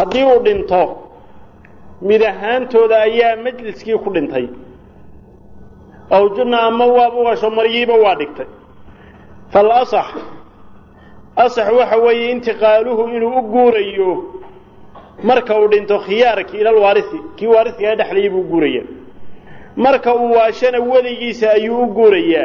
haddii uu dhinto mid ahaantooda ayaa majliskii ku dhintay aw junna ama waaba ugasho maryiiba waa dhigtay faalasax asax waxa weeye intiqaaluhu inuu u guurayo marka uu dhinto khiyaarkii ila alwaarisi kii waarisigaa dhexlayay buu guuraya marka uu waashana weligiisa ayuu u guurayaa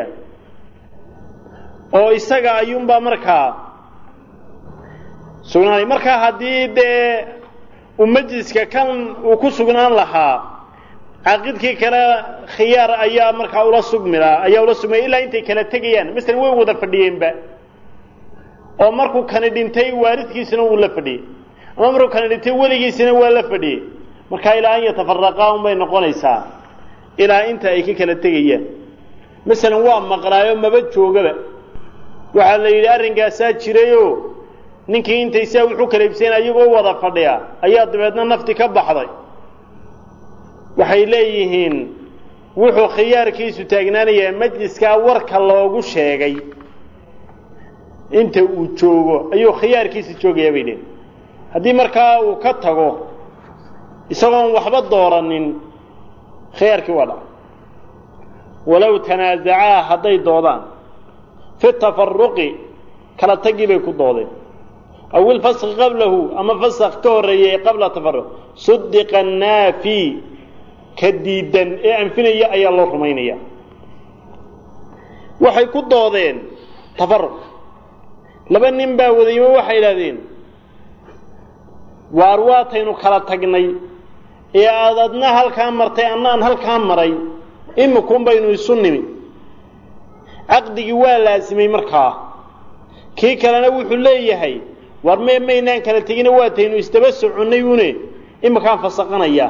oo isaga ayuunbaa markaa sugnaanay markaa haddii dee uu majliska kan uu ku sugnaan lahaa caaqidkii kale khiyaar ayaa markaa ula sugmilaa ayaa ula sugmaya ilaa intay kala tegayaan masalan way wada fadhiyeenba oo markuu kani dhintay waaridkiisina wuu la fadhiyey ama markuu kani dhintay weligiisina waa la fadhiyey markaa ilaa an yatafaraqaa unbay noqonaysaa ilaa inta ay ka kala tegayaan masalan waa maqlaayo maba joogaba waxaa la yidhi arrinkaasaa jirayoo ninkii intay saa wuxuu kala ibsayn ayagoo wada fadhiya ayaa dabeedna nafti ka baxday waxay leeyihiin wuxuu khiyaarkiisu taagnaanayaa majliskaa warka loogu sheegay inta uu joogo ayuu khiyaarkiisa joogayaa bay leeyihin haddii markaa uu ka tago isagoon waxba dooranin khiyaarkii waa dhaca walow tanaasacaa hadday doodaan fi tafaruqi kala tagii bay ku doodeen aw ilfaski qablahu ama fasak ka horreeyey qabla tafaruq sudiqa naafi ka diidan ee anfinaya ayaa loo rumaynaya waxay ku doodeen tafaruq laba nin baa wadaymo waxay idhahdeen waar waataynu kala tagnay ee aad adna halkaa martay annaan halkaa maray imikuun baynu isu nimi caqdigii waa laasimay markaa kii kalena wuxuu leeyahay war me maynaan kala tegina waataynu isdaba soconnay une imikaan fasaqanayaa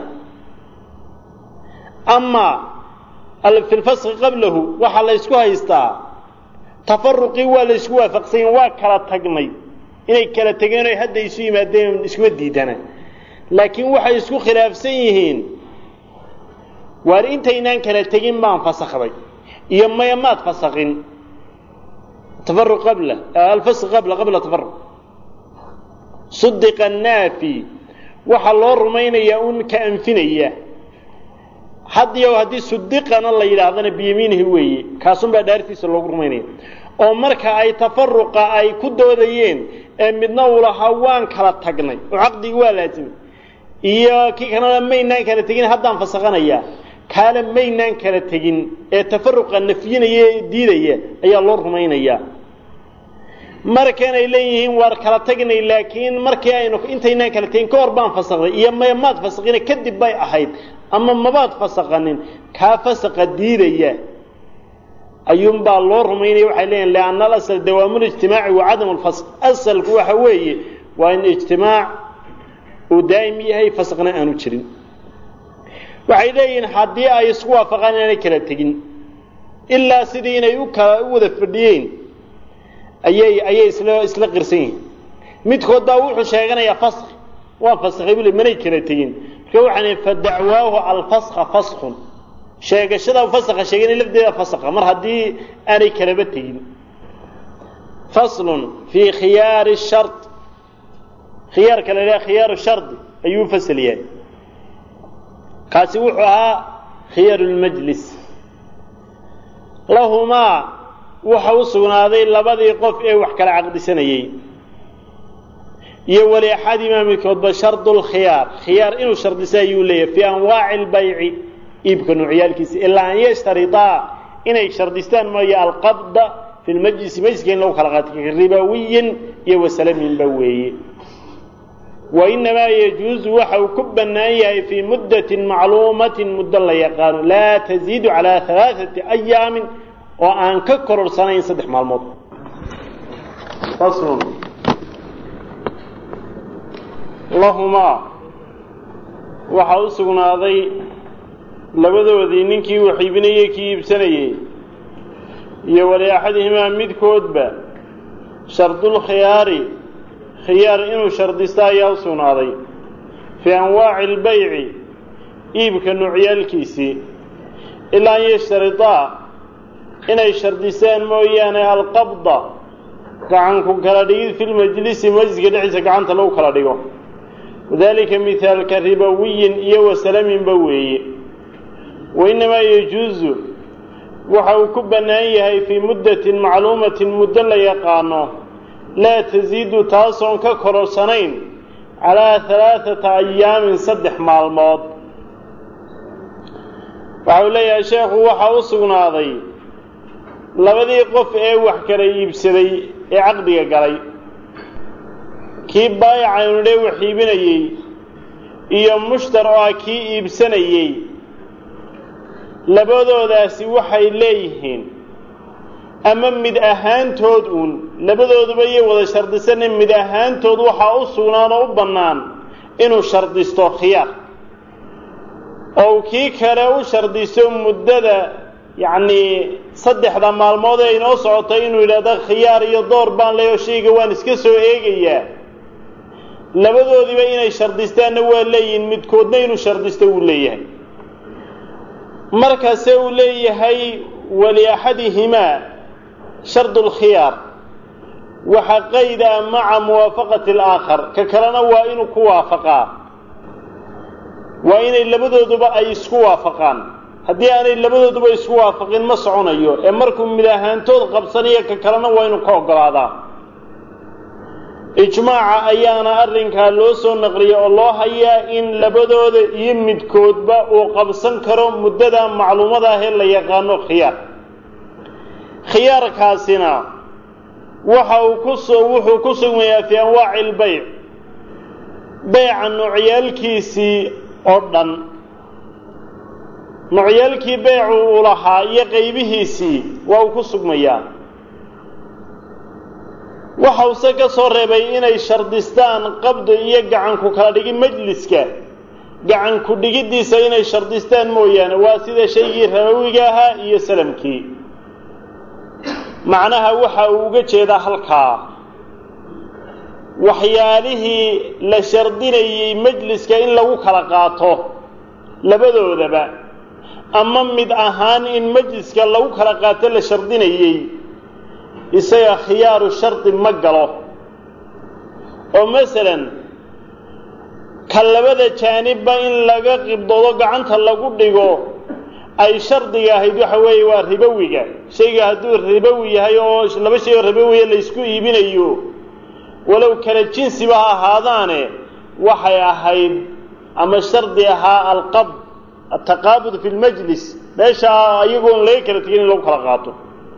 ama fi lfaski qablahu waxaa la ysku haystaa tafaruqii waa la ysku waafaqsanya waa kala tagnay inay kala tegeen o hadda isu yimaadeen iskuma diidana laakiin waxay isku khilaafsan yihiin waar intaynaan kala tegin baan fasakday iyo maya maad fasakin tafaruq qabla alfask qabla qabla tafaruq sudiqa naafi waxaa loo rumaynayaa un ka anfinaya hadiyo haddii sudiqana la yidhaahdana biyamiinihi weeye kaasunbaa dhaartiisa loogu rumaynaya oo marka ay tafaruqa ay ku doodayeen ee midna uu lahaa waan kala tagnay oo caqdigii waa laasimay iyo kii kalena maynaan kala tegin haddaan fasaqanayaa kaana maynaan kala tegin ee tafaruqa nafyinaya ee diidaya ayaa loo rumaynayaa markanay leeyihiin waar kala tagnay laakiin markii aynu intaynaan kala tegin ka hor baan fasaqday iyo maya maad fasaqina kadib bay ahayd ama mabaad fasaqanin kaa fasaqa diidaya ayuunbaa loo rumaynaya waxay leeyihin lianna alasl dawaamu lijtimaaci wa cadam lfasq asalku waxa weeye waa in ijtimaac uu daa'im yahay fasaqna aanu jirin waxay leeyihiin haddii ay isku waafaqaan inaanay kala tegin ilaa sidii inay u kala u wada fadhiyeen ayay ayay isla isla qirsan yihiin midkood baa wuxuu sheeganayaa fask waa faskay bule manay kala tegin marka waxaan fa dacwaahu alfaska faskun sheegashada faska sheegana lafdeeda faska mar haddii aanay kalaba tegin faslun fii khiyaari shar khiyaarka la idhaha khiyaaru shardi ayuu fasal yahay kaasi wuxuu ahaa khiyaaru lmajlis lahumaa waxa u sugnaaday labadii qof ee wax kala caqdisanayey iyo wali axadimaa midkoodba shardu lkhiyaar khiyaar inuu shardisa ayuu leeyahay fii anwaaci lbayci iibka nuucyaalkiisa ilaa an yashtaridaa inay shardistaan mooye alqabda fi lmajlisi majliska in lagu kala qaato ribawiyin iyo wasalaminba weeye wainamaa yajuuzu waxa uu ku bannaan yahay fii muddatin macluumatin muddo la yaqaano laa taziidu calaa alaaثati ayaamin oo aan ka kororsanayn saddex maalmood faslun lahumaa waxaa u sugnaaday labadoodii ninkii wax iibinayey kii iibsanayey iyo wali axadihimaa midkoodba shardulkhiyaari khiyaar inuu shardista ayaa u sugnaaday fii anwaaci albayci iibka nuucyaalkiisii ilaa an yashtaridaa inay shardisaan mooyaane alqabda gacanku kala dhigid fi lmajlisi majliska dhexdiisa gacanta lagu kala dhigo wadalika mihaalka ribowiyin iyo wasalaminba weeye wainnamaa yajuusu waxa uu ku bannaan yahay fii muddatin macluumatin muddo la yaqaano laa tasiidu taasoon ka kororsanayn calaa halaaثata ayaamin saddex maalmood waxa uu leeyahay sheekhu waxaa u sugnaaday labadii qof ee wax kala iibsaday ee caqdiga galay kii baayacaynu dhe wax iibinayey iyo mushtar oo ah kii iibsanayey labadoodaasi waxay leeyihiin ama mid ahaantood uun labadooduba iyo wada shardisana mid ahaantood waxaa u sugnaan oo u bannaan inuu shardisto khiyaar oo uu kii kale u shardisto muddada yacnii saddexda maalmood ee inoo socotay inuu yidhahdo khiyaar iyo door baan leeyo shayga waan iska soo eegayaa labadoodiiba inay shardistaanna waa leeyihin midkoodna inuu shardisto wuu leeyahay markase uu leeyahay waliaxadihimaa shardu lkhiyaar waxa qayda maca muwaafaqati alaakhar ka kalena waa inuu ku waafaqaa waa inay labadooduba ay isku waafaqaan haddii aanay labadooduba isku waafaqin ma soconayo ee markuu mid ahaantood qabsanayo ka kalena waa inuu ka oggolaadaa ijmaaca ayaana arrinkaa loo soo naqliya oo loo hayaa in labadooda iyo midkoodba uu qabsan karo muddada macluumada ahee la yaqaano khiyaar khiyaarkaasina waxa uu kusoo wuxuu ku sugmayaa fii anwaaci lbayc beyca noocyaalkiisii oo dhan noocyaalkii beycu uu lahaa iyo qaybihiisii waa uu ku sugmayaa waxause ka soo reebay inay shardistaan qabdi iyo gacanku kala dhigi majliska gacanku dhigiddiisa inay shardistaan mooyaane waa sida shaygii rabowiga ahaa iyo salamkii macnaha waxa uu uga jeedaa halkaa waxyaalihii la shardinayey majliska in lagu kala qaato labadoodaba ama mid ahaan in majliska lagu kala qaato la shardinayey isaga khiyaaru shardi ma galo oo masalan ka labada jaanibba in laga qibdoodo gacanta lagu dhigo ay shardiga ahayd waxa weeye waa ribowiga shayga hadduu ribowi yahay oo laba shay oo ribowiya laysku iibinayo walow kala jinsiba ha ahaadaane waxay ahayd ama shardi ahaa alqabd altaqaabud fi lmajlis meesha iyagoon laga kala tegin in lagu kala qaato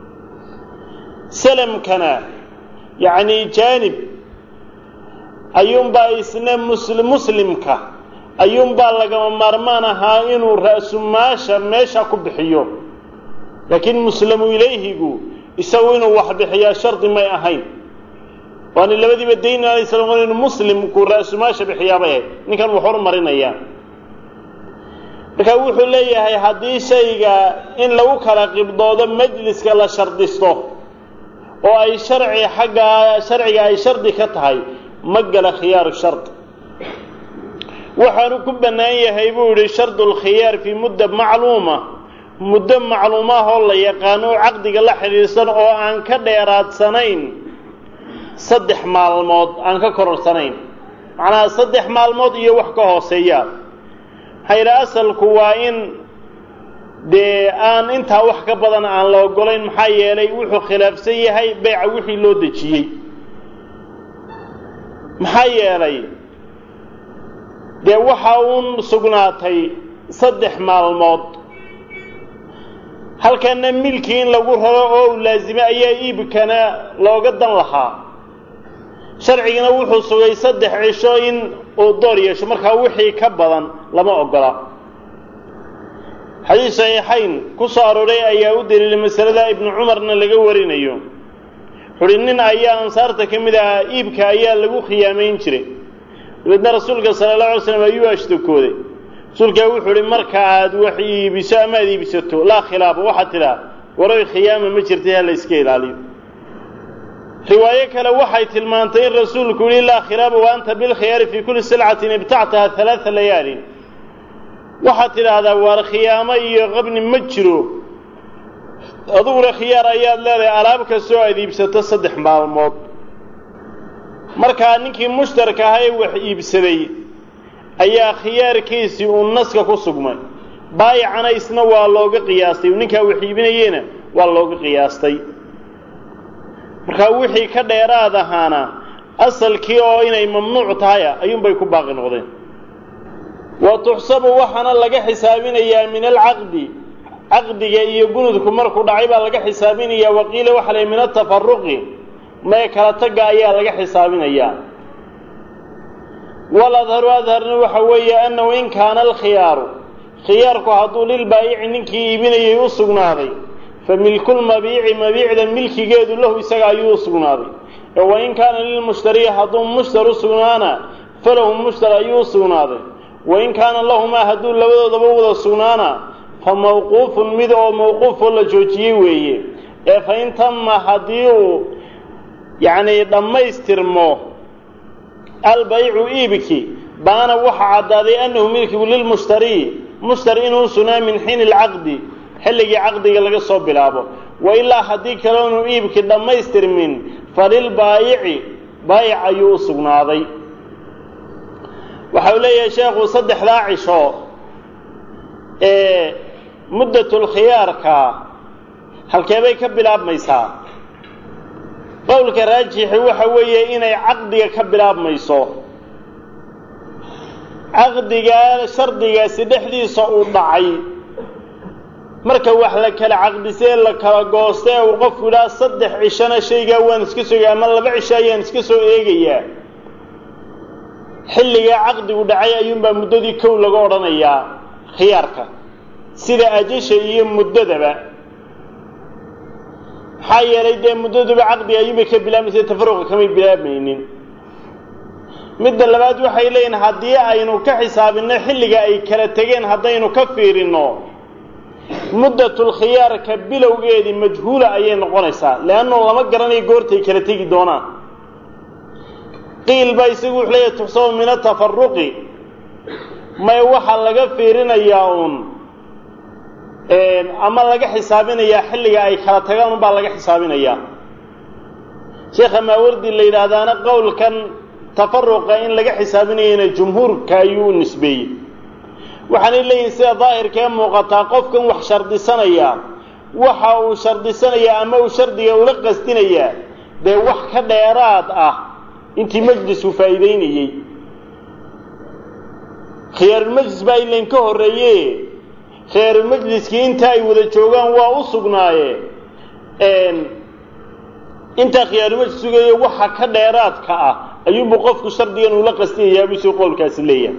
salamkana yacni jaanib ayuunbaa isna musli muslimka ayuunbaa lagama maarmaan ahaa inuu ra'sumaasha meesha ku bixiyo laakiin muslamu ilayhigu isagu inuu wax bixiyaa shardi may ahayn waana labadiiba dayn alay slam inuu muslimku ra'sumaasha bixiyaabay ahayd ninkan wax hormarinayaa marka wuxuu leeyahay haddii shayga in lagu kala qibdoodo majliska la shardisto oo ay sharci xaggaa sharciga ay shardi ka tahay ma gala khiyaaru shardi waxaanu ku bannaan yahay buu yidhi shardu lkhiyaar fii mudda macluuma muddo macluumaah oo la yaqaano oo caqdiga la xidhiidhsan oo aan ka dheeraadsanayn saddex maalmood aan ka kororsanayn macnaha saddex maalmood iyo wax ka hooseeya maxaa yidhi asalku waa in dee aan intaa wax ka badan aan la ogolayn maxaa yeelay wuxuu khilaafsan yahay beyca wixii loo dejiyey maxaa yeelay dee waxa uun sugnaatay saddex maalmood halkana milkii in lagu raro oo u laazimay ayaa iibkana looga dan lahaa sharcigana wuxuu sugay saddex cisho in uu door yeesho markaa wixii ka badan lama ogola xadiis saxiixayn ku soo arooray ayaa u daliilay masalada ibnu cumarna laga warinayo wuxuuhi nin ayaa ansaarta ka mid ahaa iibka ayaa lagu khiyaamayn jiray dabeedna rasuulka sala allahu alay slam ayuu ashtakooday rasuulkaa wuxuu uhi marka aad wax iibiso ama aad iibsato laa khilaafa waxaad tidhaa waroy khiyaama ma jirtay ha la iska ilaaliyo riwaayo kale waxay tilmaantay in rasuulku yihi laa khilaaba wa anta bilkhiyaari fii kulli silcatin ibtactaha halaaa layaalin waxaad tidhaahdaa waar khiyaamo iyo qabni ma jiro aduguna khiyaar ayaad leedahay alaab kastoo aad iibsato saddex maalmood markaa ninkii mushtarka ahaa ee wax iibsaday ayaa khiyaarkiisii uu naska ku sugmay baayicana isna waa looga qiyaastay ninkaa wax iibinayeyna waa looga qiyaastay markaa wixii ka dheeraad ahaana asalkii oo inay mamnuuc tahaya ayuunbay ku baaqi noqdeen wa tuxsabu waxaana laga xisaabinayaa min alcaqdi caqdiga iyo gunudku markuu dhacay baa laga xisaabinayaa waqiila waxa la min atafaruqi mee kala tagga ayaa laga xisaabinayaa waladharu adharna waxa weeye annahu in kaana alkhiyaaru khiyaarku hadduu lilbaayici ninkii iibinayay u sugnaaday fa milkulmabiici mabiicda milkigeedu lahu isaga ayuu u sugnaaday ee wain kaana lilmushtariyi hadduu mushtar u sugnaana falahu mushtar ayuu u sugnaaday wain kaana lahumaa hadduu labadoodaba wada sugnaana fa mawquufun mid oo mawquufoo la joojiyey weeye ee fa in tama haddii uu yacni dhammaystirmo albaycu iibki baana waxaa caddaaday annahu milkigu lilmushtariyi mushtari inuu sugnaa min xiini alcaqdi xilligii caqdiga laga soo bilaabo wa ilaa haddii kale inuu iibki dhammaystirmin falilbaayici baayic ayuu u sugnaaday waxa uu leeyahay sheekhu saddexdaa cisho ee muddatulkhiyaarka halkeebay ka bilaabmaysaa qowlka raajixi waxa weeye inay caqdiga ka bilaabmayso caqdigaa shardigaasi dhexdiisa uu dhacay marka wax la kala caqdisee la kala goosta ee uu qofku idhaha saddex cishona shaygaa waan iska sogay ama laba cisho ayaan iska soo eegayaa xilligaa caqdigu dhacay ayuunbaa muddadii kow laga odhanayaa khiyaarka sida ajasha iyo muddadaba maxaa yeelay dee muddaduba caqdiga ayuunbay ka bilaabmaysa tafaruqa kamay bilaabmaynin midda labaad waxay leeyihin haddii aynu ka xisaabinno xilliga ay kala tegeen haddaynu ka fiirinno muddatulkhiyaarka bilowgeedii majhuula ayay noqonaysaa leannu lama garanayo goortay kala tegi doonaan qiil baa isagu wuxuu leeyahay tuxsabu min atafaruqi may waxaa laga fiirinayaa uun ama laga xisaabinayaa xilliga ay kala tagaan unbaa laga xisaabinayaa sheekha maawardi la yidhaahdaana qowlkan tafaruqa in laga xisaabinayana jumhuurka ayuu u nisbeeyey waxaanay leeyihin sida daahirka ee muuqataa qofkan wax shardisanaya waxa uu shardisanayaa ama uu shardiga ula qasdinayaa dee wax ka dheeraad ah intii majlisku faa'iideynayey khiyaarulmajlis baa ilayn ka horreeye khiyaarulmajliskii inta ay wada joogaan waa u sugnaaye intaa khiyaarulmajlis sugayo waxa ka dheeraadka ah ayuunbuu qofku shardigan ula qastinayaa busuu qowlkaasi leeyahay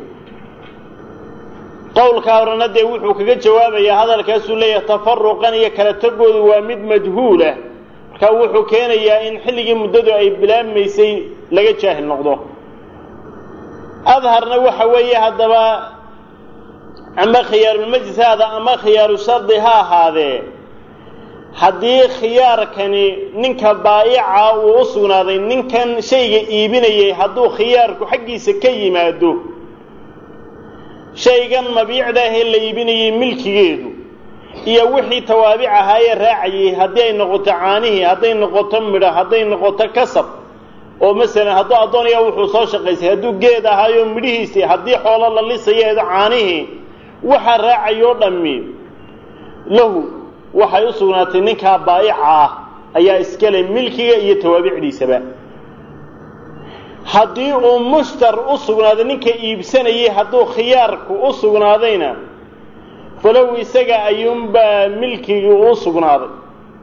qowlkaa horena dee wuxuu kaga jawaabayaa hadalkaasuu leeyahay tafaruqan iyo kala tagoodu waa mid majhuulah markaa wuxuu keenayaa in xilligii muddadu ay bilaabmaysay laga jaahil noqdo adharna waxa weeye haddaba ama khiyaarulmajlis haada ama khiyaaru shardi ha ahaadee haddii khiyaarkani ninka baa'ica uu u sugnaaday ninkan shayga iibinayay hadduu khiyaarku xaggiisa ka yimaado shaygan mabiicda ahee la iibinayay milkigeedu iyo wixii tawaabic ahaayee raacayay haddii ay noqoto caanihii hadday noqoto midho hadday noqoto kasab oo masalan hadduu addoonaya wuxuu soo shaqaysay hadduu geed ahaayo midhihiisii haddii xoolo la lisayeedo caanihii waxa raacayoo dhammi lahu waxay u sugnaatay ninkaa baa'ica ah ayaa iskale milkiga iyo tawaabicdiisaba haddii uu mushtar u sugnaaday ninka iibsanayay hadduu khiyaarku u sugnaadayna falow isaga ayuunbaa milkigii u sugnaaday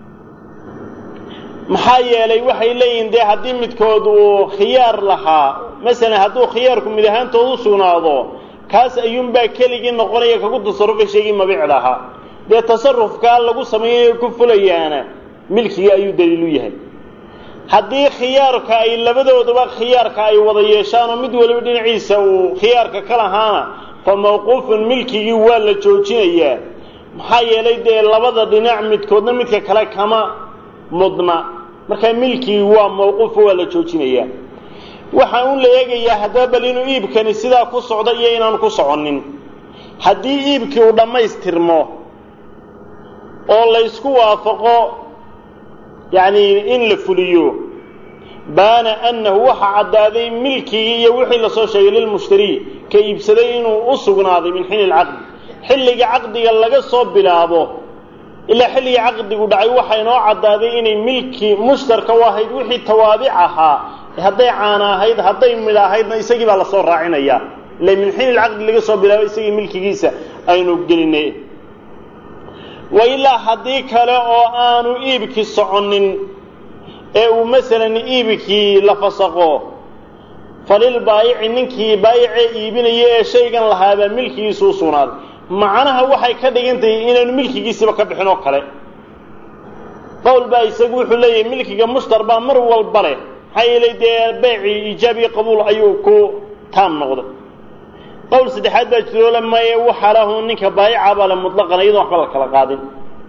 maxaa yeelay waxay leeyihiin dee haddii midkood uu khiyaar lahaa masalan hadduu khiyaarku mid ahaantood u sugnaado kaas ayuunbaa keligii noqonaya kagu tasarufay shaygii mabiicda ahaa dee tasarufkaa lagu samaynayo ku fulayaana milkigii ayuu daliilu yahay haddii khiyaarka ay labadooduba khiyaarka ay wada yeeshaan oo mid waliba dhinaciisa uu khiyaarka ka lahaana fa mawquufun milkigii waa la joojinayaa maxaa yeelay dee labada dhinac midkoodna midka kale kama mudna markaa milkigii waa mawquufo waa la joojinayaa waxaa un la eegayaa haddaba bal inuu iibkani sidaa ku socdo iyo inaanu ku soconnin haddii iibkii uu dhammaystirmo oo laysku waafaqo yacni in la fuliyo baana annahu waxa caddaaday milkigii iyo wixii lasoo sheegay lilmushtari ka iibsaday inuu u sugnaaday min xiini lcaqdi xilliga caqdiga laga soo bilaabo ilaa xilligii caqdigu dhacay waxaa inoo caddaaday inay milki mushtarka u ahayd wixii tawaabic ahaa hadday caana ahayd hadday midh ahaydna isagii baa lasoo raacinaya ila min xiini lcaqdi laga soo bilaabo isagii milkigiisa aynu gelinay wa ilaa haddii kale oo aanu iibkii soconin ee uu masalan iibkii la fasaqo falilbaayici ninkii baayicee iibinaya ee shaygan lahaabaa milkigiisu u sugnaaday macnaha waxay ka dhigan tahay inaanu milkigiisiba ka bixin oo kale qowl baa isagu wuxuu leeyahay milkiga mushtar baa mar walba leh maxaa yeelay dee beecii iijaab iyo qabuul ayuu ku taam noqday qowl saddexaad baa jiroo le maye waxa lahu ninka baayica baa le mutlaqan iyadoo waxba la kala qaadin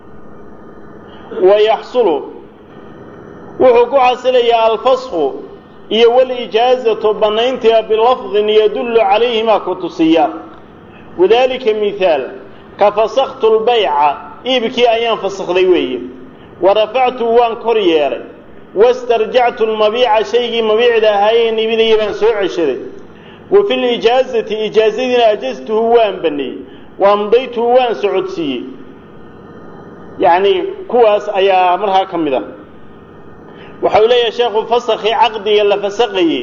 wa yaxsulu wuxuu ku xasilayaa alfasku iyo walijaazatu bannayntiga bilafdin yadullu calayhimaa ku tusiya wadalika mithaal ka fasaktu lbayca iibkii ayaan fasakday weeye wa rafactu waan kor yeelay wastarjactu lmabiica shaygii mabiicda ahaayeen iibinaya baan soo ceshaday wa fi lijaazati ijaazadiina ajaztuhu waan baneeyey wa amdaytuhu waan socodsiiyey yacni kuwaas ayaa markaa ka mid a waxa uu leeyahay sheekhu fasakii caqdiga la fasaqayey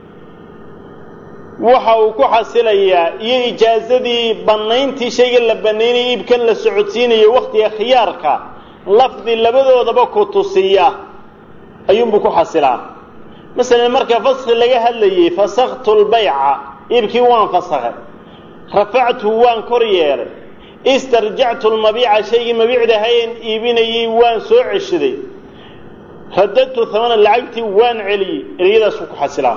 waxa uu ku xasilayaa iyo ijaazadii bannayntii shayga la bannaynaya iibkan la socodsiinayo wakhtiga khiyaarka lafdi labadoodaba ku tusiya ayuunbuu ku xasilaa masalan marka faski laga hadlayey fasaktu lbayca iibkii waan fasakay rafactuhu waan kor yeelay istarjactu lmabiica shaygii mabiicda hayeen iibinayey waan soo ceshaday radadtu hamana lacagtii waan celiyey ereyadaasuu ku xasilaa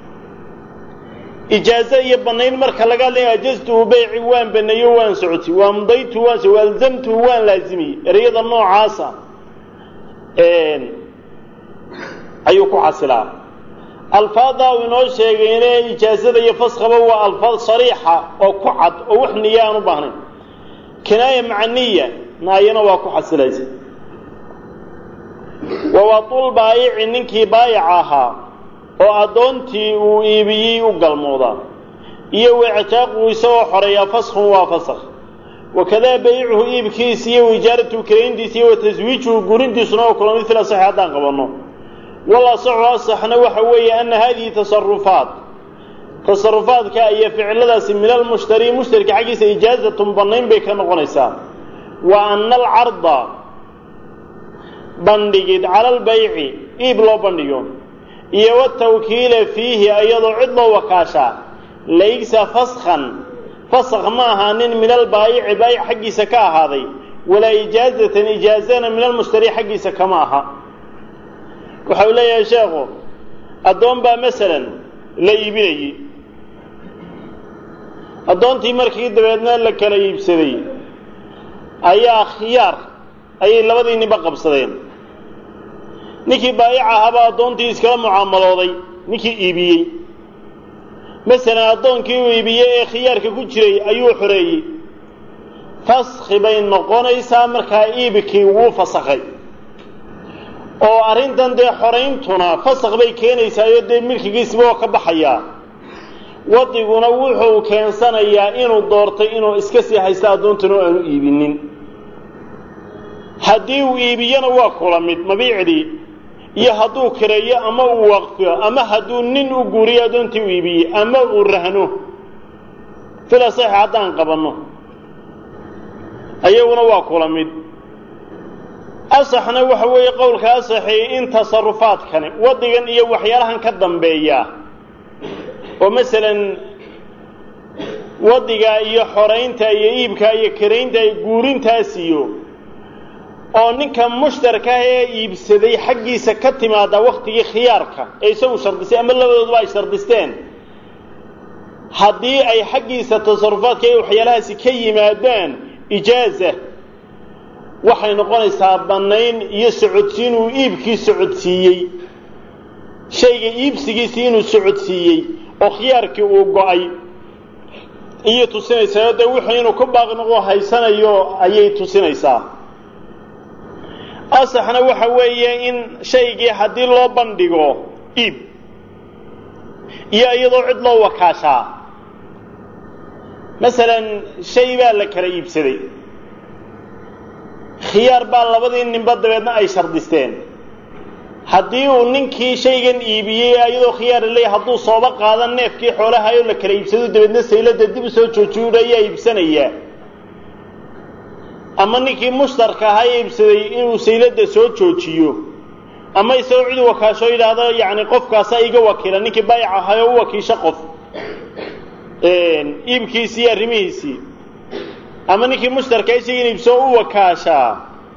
ijaazo iyo bannayn marka laga hadlaya ajaztuhu beyci waan baneeyo waan socotay waamdaytuhu waan waalzamtuhu waan laazimiyey ereyada noocaasa ayuu ku xasilaa alfaaddaa uu inoo sheegayne ijaazada iyo faskaba waa alfaad sariixa oo ku cad oo wax niya aan u baahnayn kinaaya maca niya naayana waa ku xasilaysa wawatul baayici ninkii baayic ahaa oo addoontii uu iibiyey u galmoodaa iyo waictaaqu isagoo xoreeyaa faskun waa fasak wakadaa baycuhu iibkiisa iyo ijaaratuhu karayntiisa iyo wa taswiijuhu gurintiisuna oo kula mid fil asaxi haddaan qabanno wal asaxu asaxna waxa weeye ana hadihi tasarufaat tasarufaadka iyo ficiladaasi min almushtari mushtarka xaggiisa ijaazatun bannayn bay ka noqonaysaa wa ana alcarda bandhigid cala albayci iib loo bandhigo iyo watawkiila fiihi iyadoo cid loo wakaashaa laysa faskhan faskh ma ahaanin min albaayici baayic xaggiisa ka ahaaday walaa ijaazatan ijaazana min almushtari xaggiisa kama aha waxa uu leeyahay sheekhu addoon baa masalan la iibinayey addoontii markii dabeedna la kala iibsaday ayaa khiyaar ayay labadii ninba qabsadeen ninkii baayic ahaabaa addoontii iskala mucaamalooday ninkii iibiyey masalan addoonkii uu iibiyey ee khiyaarka ku jiray ayuu xoreeyey faskhi bay noqonaysaa markaa iibkii wuu fasakhay oo arrintan dee xorayntuna fasakh bay keenaysaayo dee milkigiisiba oo ka baxayaa wadiguna wuxuu keensanayaa inuu doortay inuu iska sii haysta addoontuna aanu iibinin haddii uu iibiyana waa kula mid mabiicdii iyo hadduu kireeyo ama uu waqfiyo ama hadduu nin u guuriyo addoontii u iibiyey ama uu rahno fila sax haddaan qabanno ayaguna waa kula mid asaxna waxa weeye qowlka asaxi in tasarufaadkani wadigan iyo waxyaalahan ka dambeeya oo masalan wadiga iyo xoraynta iyo iibka iyo karaynta iyo guurintaas iyo oo ninka mushtarkaah ee iibsaday xaggiisa ka timaada waktigii khiyaarka ee isagu shardisay ama labadooduba ay shardisteen haddii ay xaggiisa tasarufaadka iyo waxyaalahaasi ka yimaadaan ijaaza waxay noqonaysaa bannayn iyo socodsiin uu iibkii socodsiiyey shayga iibsigiisii inuu socodsiiyey oo khiyaarkii uu go-ay iyay tusinaysaa dee wuxuu inuu ku baaqi noqo haysanayo ayay tusinaysaa asaxna waxa weeye in shaygii haddii loo bandhigo iib iyo iyadoo cid loo wakaashaa masalan shay baa la kala iibsaday khiyaar baa labadii ninba dabeedna ay shardisteen haddii uu ninkii shaygan iibiyey iyadoo khiyaara leeyahy hadduu sooba qaadan neefkii xoolahayo la kala iibsado dabeedna saylada dib u soo joojiyo ayaa iibsanayaa ama ninkii mushtarka ahaa ee iibsaday inuu saylada soo joojiyo ama isagoo cid wakaasho yidhaahdo yacni qofkaasa iga wakiila ninkii baayac ahaayoo u wakiisho qof iibkiisii iyo arrimihiisii ama ninkii mushtarka isagan iibsoo u wakaashaa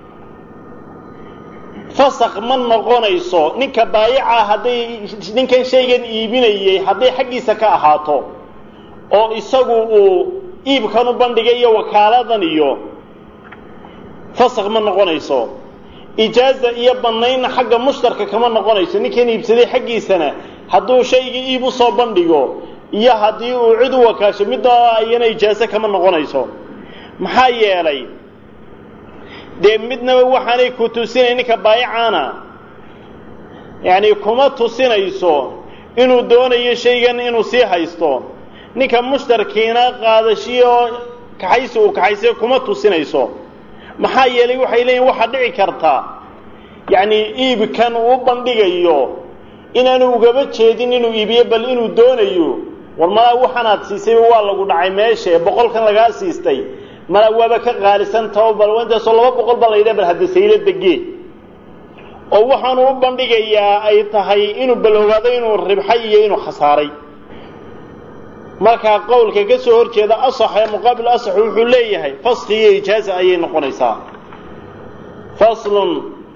fasaq ma noqonayso ninka baayaca hadday ninkan shaygan iibinayey hadday xaggiisa ka ahaato oo isagu uu iibkan u bandhigay iyo wakaaladan iyo fasaq ma noqonayso ijaaza iyo bannaynna xagga mushtarka kama noqonayso ninkan iibsaday xaggiisana hadduu shaygii iib u soo bandhigo iyo haddii uu cid u wakaasho midda iyana ijaazo kama noqonayso maxaa yeelay dee midnaba waxaanay ku tusinayn ninka baayacaana yacni kuma tusinayso inuu doonayo shaygan inuu sii haysto ninka mushtarkiina qaadashiyo kaxaysi uu kaxaysay kuma tusinayso maxaa yeelay waxay leeyihin waxaa dhici karta yacni iibkan uu bandhigayo inaanu ugaba jeedin inuu iibiyo bal inuu doonayo war malaa waxaanaad siisayba waa lagu dhacay meesha ee boqolkan lagaa siistay malaa waaba ka qaalisan tao bal intaasoo laba boqol baa la yidhaha bal hadda saylada gee oo waxaanu u bandhigayaa ay tahay inuu bal ogaado inuu ribxay iyo inuu khasaaray markaa qowlka ka soo hor jeeda asax ee muqaabil asax wuxuu leeyahay faski iyo ijaaza ayay noqonaysaa faslun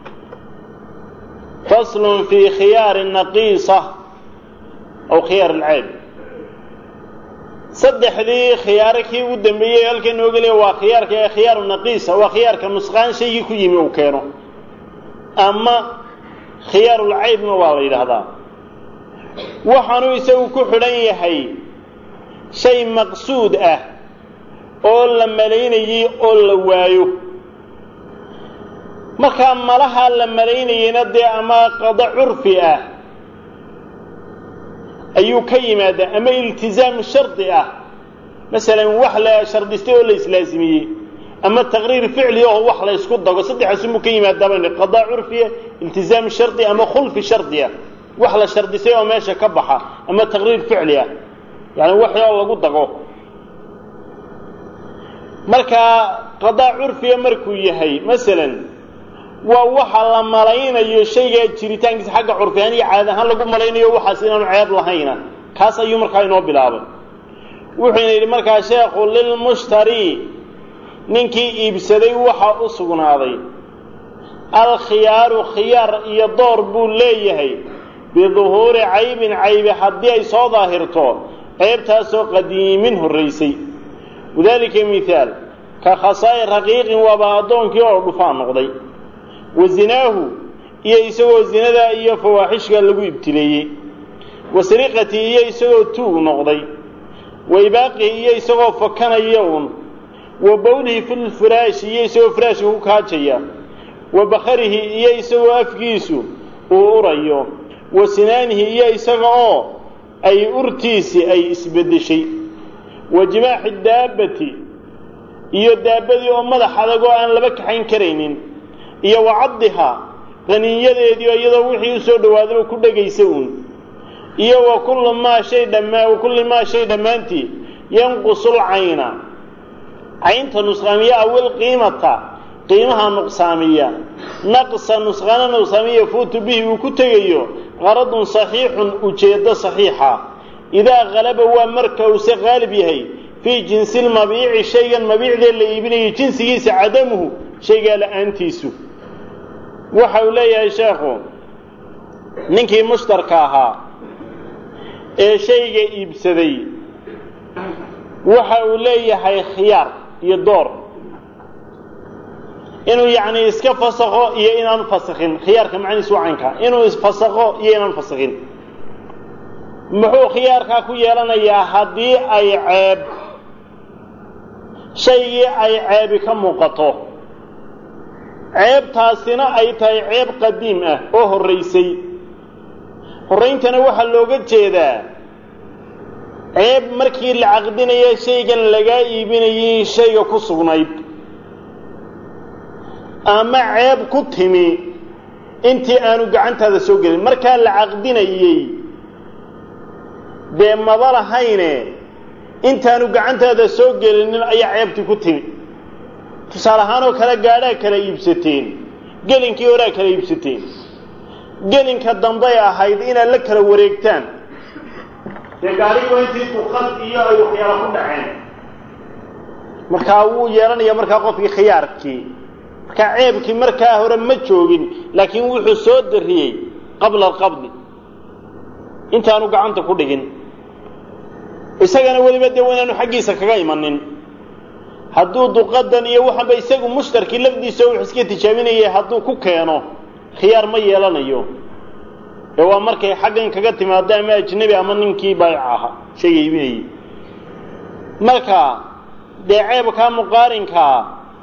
faslun fii khiyaari naqiisa aw khiyaar alceyb saddexdii khiyaaro kii ugu dambeeyey halkan nooga leeya waa khiyaarka ee khiyaaru naqiisa waa khiyaarka nusqaan shaygii ku yimi uu keeno ama khiyaarulcaybna waa la yidhaahdaa waxaanuu isagu ku xidhan yahay shay maqsuud ah oo la malaynayey oo la waayo markaa malahaa la malaynayeyna dee ama qado curfi ah ayuu ka yimaadaa ama iltizaam shardi ah masalan wax la shardistay oo la islaasimiyey ama taqriir ficli oo wax la ysku dago saddexaasunbuu ka yimaadaa baynu qadaa curfiya iltizaam shardi ama khulfi shardi ah wax la shardisay oo meesha ka baxa ama taqriir ficli ah yani wax oo lagu dago markaa qadaa curfiya markuu yahay masalan waa waxa la malaynayo shayga jiritaankiisa xagga curfi ahaan iyo caad ahaan lagu malaynayo waxaas inaanu ceeb lahayna kaas ayuu markaa inoo bilaabay wuxuuna yidhi markaa sheekhu lilmushtari ninkii iibsaday waxa u sugnaaday alkhiyaaru khiyaar iyo door buu leeyahay biduhuuri caybin caybi haddii ay soo daahirto ceebtaasoo qadiimin horraysay wadaalika mithaal ka khasaa'i raqiiqin waaba addoonkii oo dhufaan noqday wa zinaahu iyo isagoo zinadaa iyo fawaaxishka lagu ibtileeyey wa sariqatii iyo isagoo tuug noqday wa ibaaqihi iyo isagoo fakanaya un wa bowlihi filfiraashi iyo isagoo firaashka ku kaajaya wa bakharihi iyo isagoo afkiisu uu urayo wa sinaanihi iyo isaga oo ay urtiisii ay isbeddeshay wa jimaaxi daabbati iyo daabbadii oo madax adag oo aan laba kaxayn karaynin iyo wa caddihaa qaniinyadeedii oo iyadoo wixii u soo dhawaadaba ku dhegaysa uun iyo wa kullu maa shay dhammaa wa kulli maa shay dhammaantii yanqusul cayna caynta nusqaamiya awil qiimata qiimaha nuqsaamiya naqsa nusqaana nuqsaamiya yafuutu bihi uu ku tegayo qaradun saxiixun ujeeddo saxiixa idaa qalaba waa marka uuse qaalib yahay fii jinsilmabiici shaygan mabiicdee la iibinayo jinsigiisa cadamuhu shaygaa la-aantiisu waxa uu leeyahay sheekhu ninkii mushtarka ahaa ee shayga iibsaday waxa uu leeyahay khiyaar iyo door inuu yacni iska fasakho iyo inaanu fasakhin khiyaarka macnihiisu waa caynka inuu isfasakho iyo inaanu fasakhin muxuu khiyaarkaa ku yeelanayaa haddii ay ceeb shaygii ay ceebi ka muuqato ceebtaasina ay tahay ceeb qadiim ah oo horraysay horrayntana waxaa looga jeedaa ceeb markii la caqdinaya shaygan lagaa iibinayay shayga ku sugnayd ama ceeb ku timi intii aanu gacantaada soo gelin markaa la caqdinayey dee maba lahayne intaanu gacantaada soo gelinin ayaa ceebtii ku timi tusaale ahaanoo kale gaadhaa kala iibsateen gelinkii horaa kala iibsateen gelinka dambay ahayd inaad la kala wareegtaan dee gaarigu intii duqad iyo ay waxyaala ku dhaceen markaa wuu yeelanaya markaa qofkii khiyaarkii markaa ceebkii markaa hore ma joogin laakiin wuxuu soo dariyey qabla alqabdi intaanu gacanta ku dhigin isagana weliba dee waynaanu xaggiisa kaga imanin hadduu duqadan iyo waxaanba isagu mushtarkii lafdiisa wuxuu iska tijaabinayay hadduu ku keeno khiyaar ma yeelanayo ee waa markay xaggan kaga timaado ama ajnebi ama ninkii baayic ahaa shayga iibinayay marka dee ceebkaa muqaarinkaa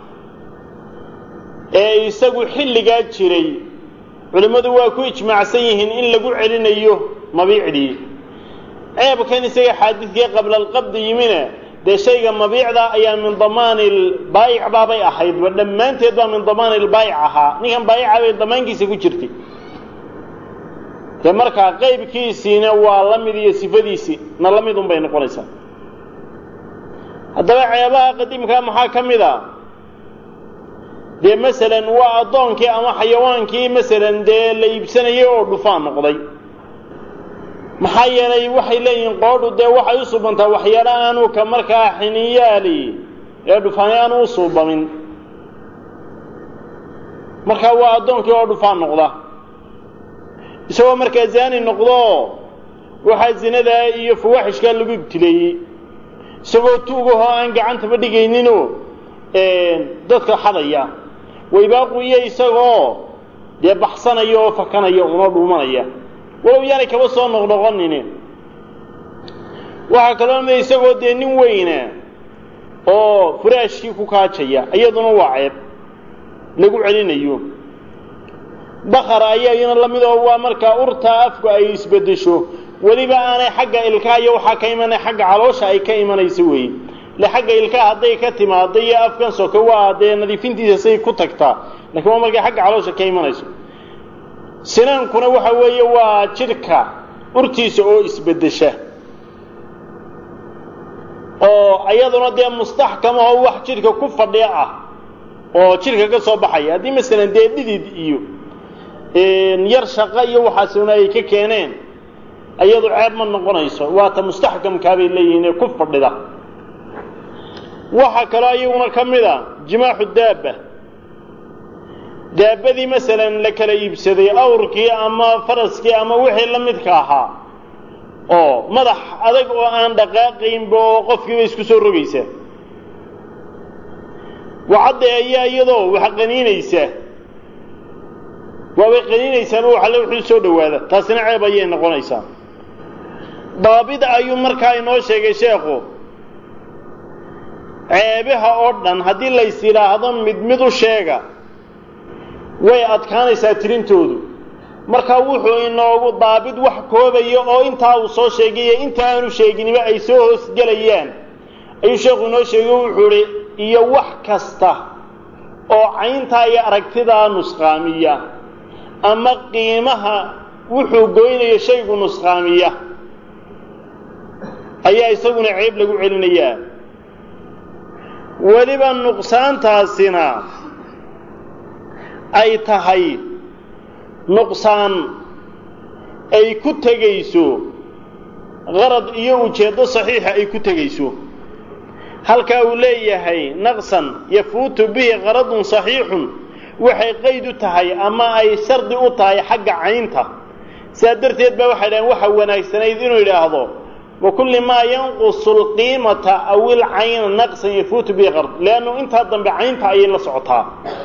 ee isagu xilligaa jiray culimmadu waa ku ijmaacsan yihiin in lagu celinayo mabiicdii ceebkan isaga xaadidkii qabla alqabdi yimina dee shayga mabiicda ayaa min damaani lbaayic baabay ahaydba dhammaanteed baa min damaani lbaayic ahaa ninkan baayica bay damaankiisa ku jirtay dee markaa qaybkiisiina waa la mid iyo sifadiisii na la mid un bay noqonaysaa haddaba ceebaha qadiimkaa maxaa ka mid a dee masalan waa addoonkii ama xayawaankii masalan dee la iibsanayay oo dhufaan noqday maxaa yeelay waxay leeyihiin qoodhu dee waxay u suubantaa waxyaala aanu ka markaa xiniyaali ee dhufaani aanu u suubamin markaa waa addoonkii oo dhufaan noqda isagoo markaa zaani noqdo waxaa zinadaa iyo fawaaxishkaa lagu ibtileeyey isagoo tuugahoo aan gacantaba dhigayninoo dadka xadaya waybaaquiyo isagoo dee baxsanaya oo fakanaya unoo dhuumanaya walow yaanay kaba soo noqnoqonin waxaa kaloo mid isagoo dee nin weyna oo furaashkii ku kaajaya iyaduna waa ceeb lagu celinayo bakar ayaa iyana la mid oo waa markaa urtaa afku ay isbeddesho weliba aanay xagga ilkaha iyo waxaa ka imanay xagga caloosha ay ka imanayso weeye le xagga ilkaha hadday ka timaado iyo afkan soke waa dee nadiifintiisa say ku tagtaa lakiin waa markay xagga caloosha ka imanayso sinaankuna waxa weeye waa jidhka urtiisa oo isbeddesha oo iyaduna dee mustaxkamaho wax jidhka ku fadhiya ah oo jidhka ka soo baxaya haddii masalan dee dhidid iyo yar shaqo iyo waxaasuna ay ka keeneen iyadu ceeb ma noqonayso waata mustaxkamkaa bay leeyihiin ee ku fadhida waxaa kaloo iyaguna ka mid a jimaaxu daabba daabadii masalan la kala iibsaday awrkii ama faraskii ama wixii la midka ahaa oo madax adag oo aan dhaqaaqaynba oo qofkiiba isku soo rogaysa wacadda ayaa iyadoo wax qaniinaysa waabay qaniinaysaan oo waxalle wuxuu soo dhowaada taasina ceeb ayay noqonaysaa daabida ayuu markaa inoo sheegay sheekhu ceebaha oo dhan haddii lays yidhaahdo mid mid u sheega way adkaanaysaa tirintoodu markaa wuxuu inoogu daabid wax koobaya oo intaa uu soo sheegayo inta aanu sheeginiba ay soo hoosgelayaan ayuu sheekhu inoo sheegay wuxuu idhi iyo wax kasta oo cayntaa iyo aragtidaa nusqaamiya ama qiimaha wuxuu goynayo shaygu nusqaamiya ayaa isaguna ceeb lagu celinayaa weliba nuqsaantaasina ay tahay nuqsaan ay ku tegayso qarad iyo ujeeddo saxiixa ay ku tegayso halkaa uu leeyahay naqsan yafuutu bihi qaradun saxiixun waxay qayd u tahay ama ay shardi u tahay xagga caynta sidaa darteed baa waxay dhaheen waxa wanaagsanayd inuu yidhaahdo wakulli maa yanqusu alqiimata aw ilcayna naqsan yafuutu bihi qard leannu intaa dambe caynta ayay la socotaa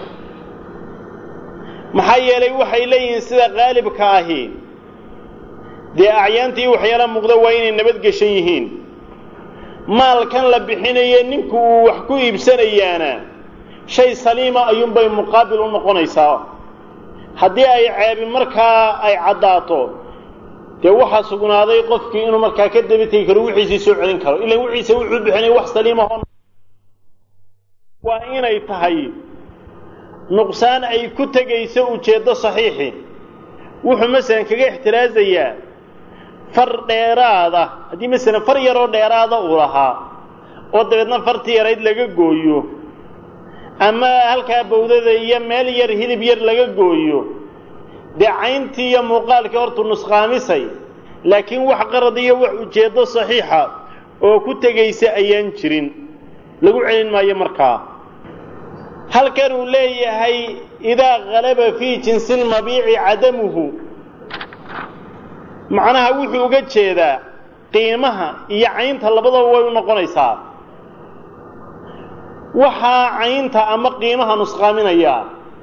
maxaa yeelay waxay leeyihiin sida qaalibka ahi dee acyaantii waxyaala muuqda waa inay nabadgeshan yihiin maalkan la bixinaye ninku uu wax ku iibsanayaana shay saliima ayuunbay muqaabil u noqonaysaa haddii ay ceebi markaa ay caddaato dee waxaa sugnaaday qofkii inuu markaa ka daba tegi karo wixiisii soo celin karo ilan wixiisa wuxuu bixinay wax saliimaho waa inay tahay nuqsaan ay ku tegayso ujeeddo saxiixi wuxuu masalan kaga ixtiraasayaa far dheeraada haddii masalan far yaroo dheeraada uu lahaa oo dabeedna fartii yarayd laga gooyo ama halkaa bawdada iyo meel yar hilib yar laga gooyo dee cayntii iyo muuqaalkii hortuu nusqaamisay laakiin wax qarad iyo wax ujeeddo saxiixa oo ku tegaysa ayaan jirin lagu celin maayo markaa halkan uu leeyahay idaa kalaba fii jinsi lmabiici cadamuhu macnaha wuxuu uga jeedaa qiimaha iyo caynta labadaba way u noqonaysaa waxaa caynta ama qiimaha nusqaaminayaa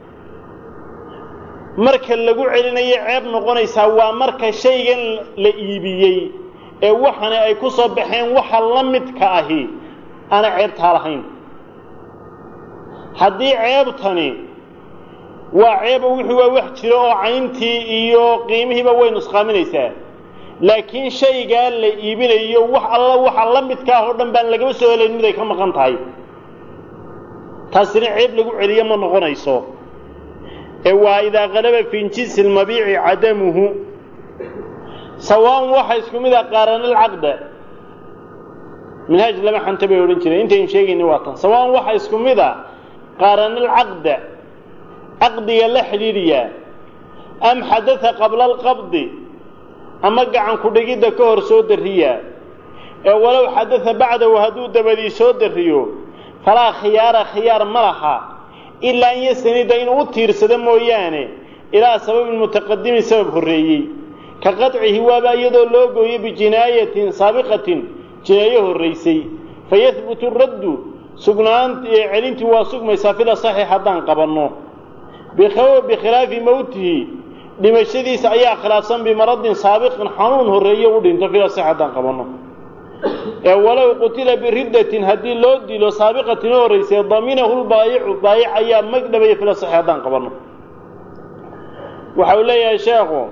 marka lagu celinayo ceeb noqonaysaa waa marka shaygan la iibiyey ee waxani ay ku soo baxeen waxa la midka ahi aana ceebtaa lahayn haddii ceebtani waa ceeba wuxuu waa wax jiro oo cayntii iyo qiimihiiba way nusqaaminaysaa laakiin shaygaa la iibinayo wax alla waxa la midka ah oo dhan baan lagaba soo helayn mid ay ka maqan tahay taasina ceeb lagu celiyo ma noqonayso ee waa idaa qalaba fii jinsi lmabiici cadamuhu sawaan waxa isku mid a qaaranalcaqda minhaaj lama xanta bay odhan jireen intaynu sheegayni waa tan sawaan waxa isku mid a qaaranalcaqda caqdiga la xidhiidhiyaa am xadaa qabla alqabdi ama gacan ku-dhigidda ka hor soo darriyaa ee walow xadaa bacdahu hadduu dabadii soo darriyo falaa khiyaara khiyaar ma laha ilaa an yastanida inuu u tiirsado mooyaane ilaa sababin mutaqadimin sabab horreeyey ka qadcihi waaba iyadoo loo gooyo bijinaayatin saabiqatin jinaayo horraysay fayahbutu raddu sugnaan celintii waa sugmaysaa fil asaxi haddaan qabanno bikhilaafi mowtihi dhimashadiisa ayaa khilaafsan bimaradin saabiqin xanuun horreeye u dhinto fil asaxi haddaan qabanno ee walow qutila biriddatin haddii loo dilo saabiqatin oo horraysay daminahu lbaayicu baayic ayaa magdhabaya fil asaxi haddaan qabanno waxa uu leeyahay sheekhu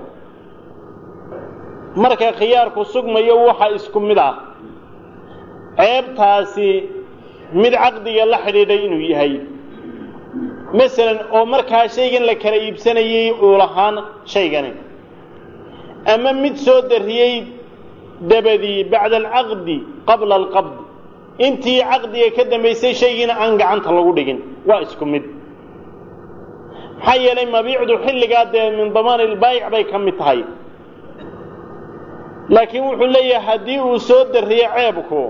marka khiyaarku sugmayo waxa isku mid ah ceebtaasi mid caqdiga la xidhiidhay inuu yahay masalan oo markaa shaygan la kala iibsanayay uu lahaan shaygani ama mid soo darriyey dabadii bacda alcaqdi qabla alqabdi intii caqdiga ka dambaysay shaygiina aan gacanta lagu dhigin waa isku mid maxaa yeelay mabiicdu xilligaa dee min damaan ilbaayic bay ka mid tahay laakiin wuxuu leeyahay haddii uu soo darriyo ceebku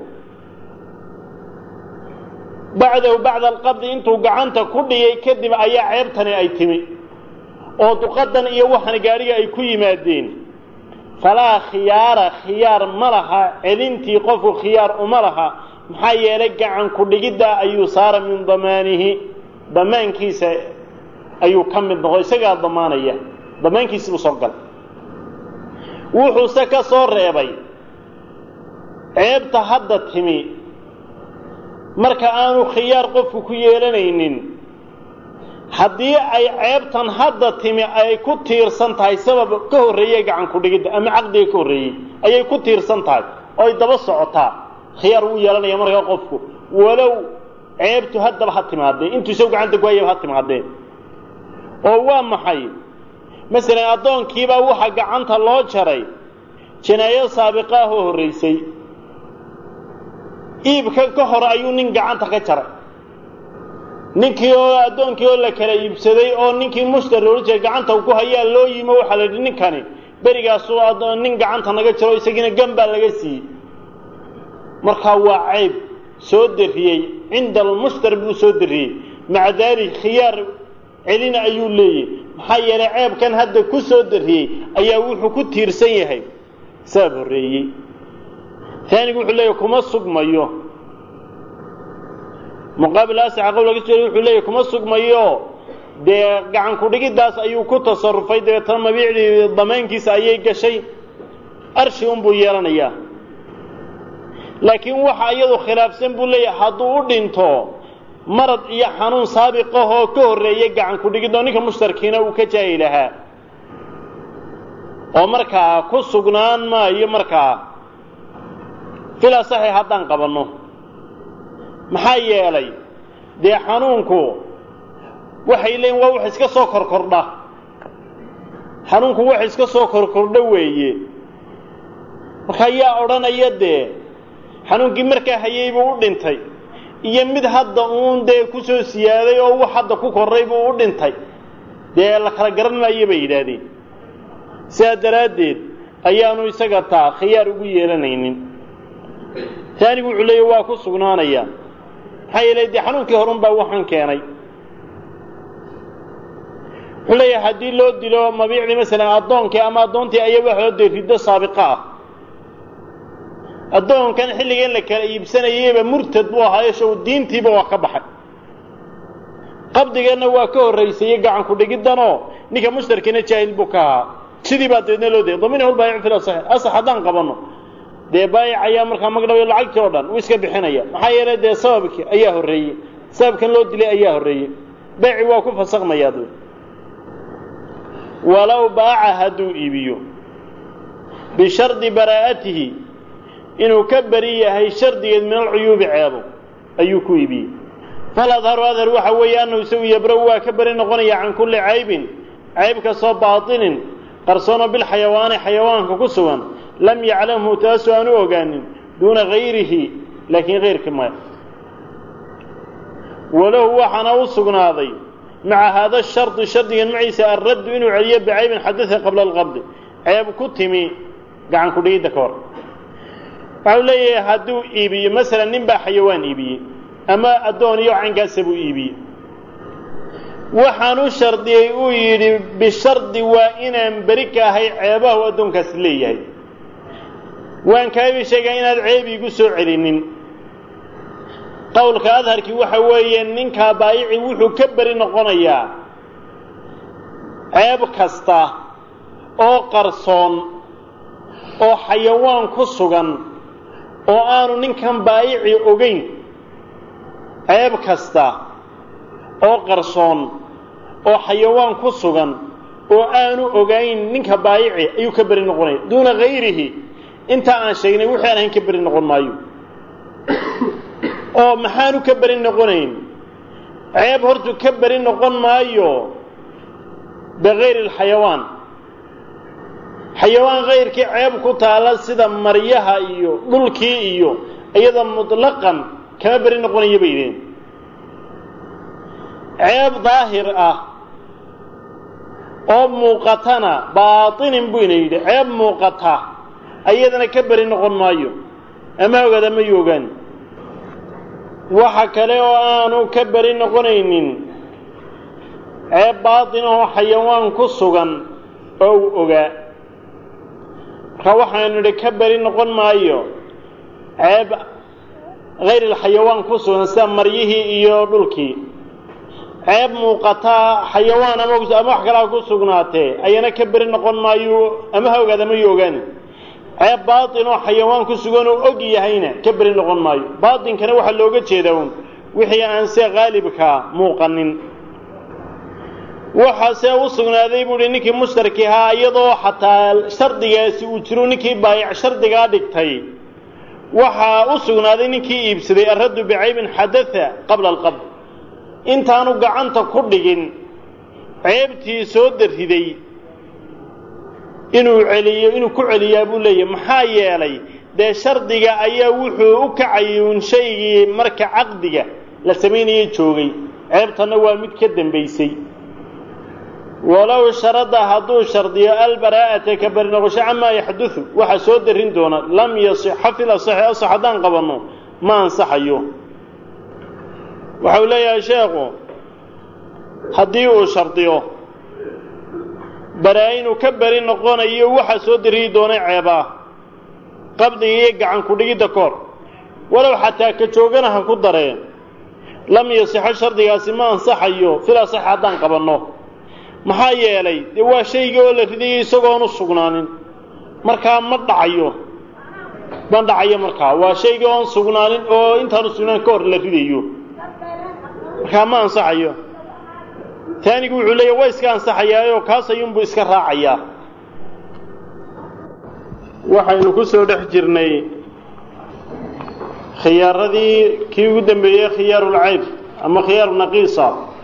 bacdahu bacda alqabdi intuu gacanta ku dhigay kadib ayaa ceebtani ay timi oo duqadan iyo waxan gaadhiga ay ku yimaadeen falaa khiyaara khiyaar ma laha celintii qofku khiyaar uma laha maxaa yeelay gacan ku-dhigiddaa ayuu saara min damaanihi damaankiisa ayuu ka mid noqo isagaa damaanaya damaankiisibuu soo gal wuxuuse ka soo reebay ceebta hadda timi marka aanu khiyaar qofku ku yeelanaynin haddii ay ceebtan hadda timi ay ku tiirsan tahay sabab ka horreeyey gacan ku-dhigidda ama caqdiga ka horreeyey ayay ku tiirsan tahay oo ay daba socotaa khiyaar wuu yeelanaya markaa qofku walow ceebtu haddaba ha timaadee intuu isagu gacanta ku hayaba ha timaadee oo waa maxay masalan addoonkiibaa waxaa gacanta loo jaray jinaayo saabiqa ah oo horraysay iibka ka hor ayuu nin gacanta ka jaray ninkii oo addoonkii oo la kala iibsaday oo ninkii mushtari ohan jiray gacanta ku hayaa loo yimo waxaa la yidhi ninkani berigaasuu nin gacanta naga jaro isagiina gan baa laga siiyey markaa waa cayb soo darriyey cinda almushtari buu soo darriyey maca daalik khiyaar celina ayuu leeyahy maxaa yeelay ceebkan hadda ku soo darriyey ayaa wuxuu ku tiirsan yahay sabab horreeyey taanigu wuxuu leeyahy kuma sugmayo muqaabil asaxa qowl laga soo wuxuu leeyahy kuma sugmayo dee gacan ku-dhigiddaas ayuu ku tasarufay dabeetana mabiicdii damaankiisa ayay gashay arshi unbuu yeelanayaa laakiin waxa iyadu khilaafsan buu leeyahay hadduu u dhinto marad iyo xanuun saabiqahoo ka horreeyay gacan ku-dhigid oo ninka mushtarkiina uu ka jaayi lahaa oo markaa ku sugnaan maayo markaa filaa saxiix haddaan qabanno maxaa yeelay dee xanuunku waxay leeyiin waa wax iska soo korkordha xanuunku wax iska soo korkordha weeye markaa yaa odhanaya dee xanuunkii markaa hayay buu u dhintay iyo mid hadda uun dee ku soo siyaaday oo wax hadda ku korray buu u dhintay dee la kala garan maayo bay yidhaahdeen sidaa daraaddeed ayaanu isaga taa khiyaar ugu yeelanaynin taanigu wuxuu leeyahy waa ku sugnaanaya maxaa yeelay dee xanuunkii horun baa waxaan keenay wuxuu leeyahay haddii loo dilo mabiicdii masalan addoonkii ama addoontii ayaa waxoo dee riddo saabiqa ah addoonkan xilligan la kala iibsanayeyba murtad buu ahaayo show diintiiba waa ka baxay qabdigeenna waa ka horraysayey gacanku dhigiddanoo ninka mushtarkiina jaahil buu ka ahaa sidii baa dabeedna loo dayay daminahu lbaayic fil asax asax haddaan qabanno dee baayic ayaa markaa magdhabayo lacagtii oo dhan uu iska bixinaya maxaa yeelay dee sababkii ayaa horreeyey sababkan loo dilay ayaa horreeyey beeci waa ku fasakmayaa dee walow baaca hadduu iibiyo bishardi baraa'atihi inuu ka beri yahay shardigeed min alcuyuubi ceebo ayuu ku iibiyey fal adharu adhar waxa weeye annahu isagu yabra-u waa ka beri noqonaya can kulli caybin cayb kastoo baatinin qarsoonoo bilxayawaani xayawaanka ku sugan lam yaclamhu taasu aanu ogaanin duuna gayrihi laakiin kayrkii maya walahu waxaana u sugnaaday maca haada shardi shardigan maciisa alraddu inuu celiyo bicaybin xadada qabla alqabdi ceeb ku timi gacan ku dhigidda ka hor waxau leeyahay hadduu iibiyo masalan nin baa xayawaan iibiyey ama addoon iyo caynkaasa buu iibiyey waxaan u shardiyey uu yidhi bishardi waa inaan beri ka ahay ceebahu addoonkaasi leeyahay waan kaabi sheegaa inaad ceeb iigu soo celinin qowlka adharkii waxa weeye ninkaa baayici wuxuu ka beri noqonayaa ceeb kasta oo qarsoon oo xayawaan ku sugan oo aanu ninkan baayici ogeyn ceeb kasta oo qarsoon oo xayawaan ku sugan oo aanu ogayn ninka baayici ayuu ka beri noqonaya duuna hayrihi intaa aan sheegnay wixii aan ahayn ka beri noqon maayo oo maxaanu ka beri noqonayn ceeb hortu ka beri noqon maayo bikayri alxayawaan xayawaan kayrkii ceeb ku taala sida maryaha iyo dhulkii iyo iyada mutlaqan kama beri noqonaya bay yidheen ceeb daahir ah oo muuqatana baatinin buu ina yidhi ceeb muuqata ayadana ka beri noqon maayo ama ogaada mayu ogaan waxa kale oo aanu ka beri noqonaynin ceeb baatin oo xayawaan ku sugan oo uu ogaa marka waxaanu idhi ka beri noqon maayo ceeb hayr alxayawaan ku sugan sida maryihii iyo dhulkii ceeb muuqataa xayawaan ama ama wax kalaa ku sugnaatee ayana ka beri noqon maayo ama ha ogaada mayu ogaani ceeb baatin oo xayawaan ku sugan oo og yahayna ka beri noqon maayo baatinkana waxaa looga jeedaa un wixii aan se qaalibkaa muuqanin waxaase u sugnaaday buu hi ninkii mushtarki ahaa iyadoo xataa shardigaasi uu jiro ninkii baayac shardigaa dhigtay waxaa u sugnaaday ninkii iibsaday alraddu bicaybin xadatha qabla alqabd intaanu gacanta ku dhigin ceebtii soo dariday inuu celiyo inuu ku celiyaa buu leeyahy maxaa yeelay dee shardiga ayaa wuxuu u kacayay un shaygii marka caqdiga la samaynayay joogay ceebtanna waa mid ka dambaysay walow sharada hadduu shardiyo albaraa'ata ka beri noqosho camaa yaxdudu waxa soo darin doona lam yasixa fil asaxi asax haddaan qabanno ma ansaxayo waxau leeyahay sheekhu haddii uu shardiyo baraa inuu ka beri noqonayo waxa soo dariyi doonay ceebaa qabdiga iyo gacan ku-dhigidda koor walow xataa ka joogana ha ku dareen lam yasixo shardigaasi ma ansaxayo fil asaxi haddaan qabanno maxaa yeelay dee waa shaygii oo la ridayay isagoon u sugnaanin markaa ma dhacayo ma dhacayo markaa waa shaygii oon sugnaanin oo intaan u sugnaan ka hor la ridayo markaa ma ansaxayo taanigu wuxuu leeyahy waa iska ansaxayaayoo kaas ayuunbuu iska raacayaa waxaynu ku soo dhex jirnay khiyaaradii kii ugu dambeeyey khiyaarulcayb ama khiyaaru naqiisa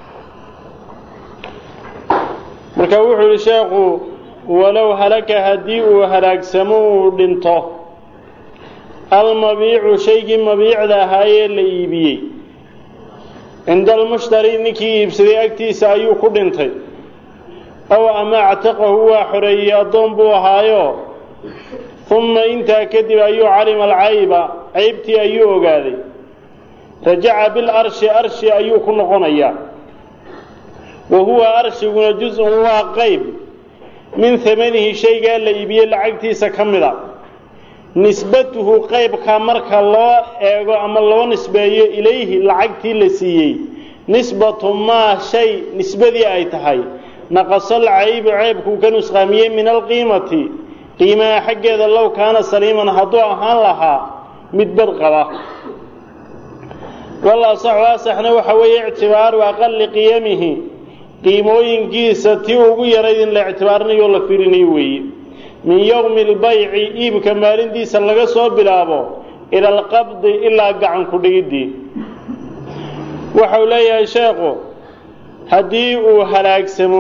marka wuxuu yihi sheekhu walow halaka haddii uu halaagsamo uu dhinto almabiicu shaygii mabiicda ahaayee la iibiyey cinda almushtari ninkii iibsaday agtiisa ayuu ku dhintay ow ama actaqahu waa xoreeyey addoon buu ahaayo uma intaa kadib ayuu calima alcayba caybtii ayuu ogaaday rajaca bilarshi arshi ayuu ku noqonayaa wa huwa arshiguna juz-un waa qayb min hamanihi shaygaa la iibiyey lacagtiisa ka mid a nisbatuhu qaybkaa marka loo eego ama loo nisbeeyo ilayhi lacagtii la siiyey nisbatu maa shay nisbadii ay tahay naqasal caybu ceybkuu ka nusqaamiyey min alqiimati qiimaha xaggeeda low kaana saliiman hadduu ahaan lahaa mid bad qaba wal asaxu asaxna waxa weeye ictibaaru aqali qiyamihi qiimooyinkiisa tii ugu yarayd in la ictibaarinayo la fiirinayo weeye min yowmi albayci iibka maalintiisa laga soo bilaabo ila alqabdi ilaa gacan ku dhigiddii waxau leeyahay sheekhu haddii uu halaagsamo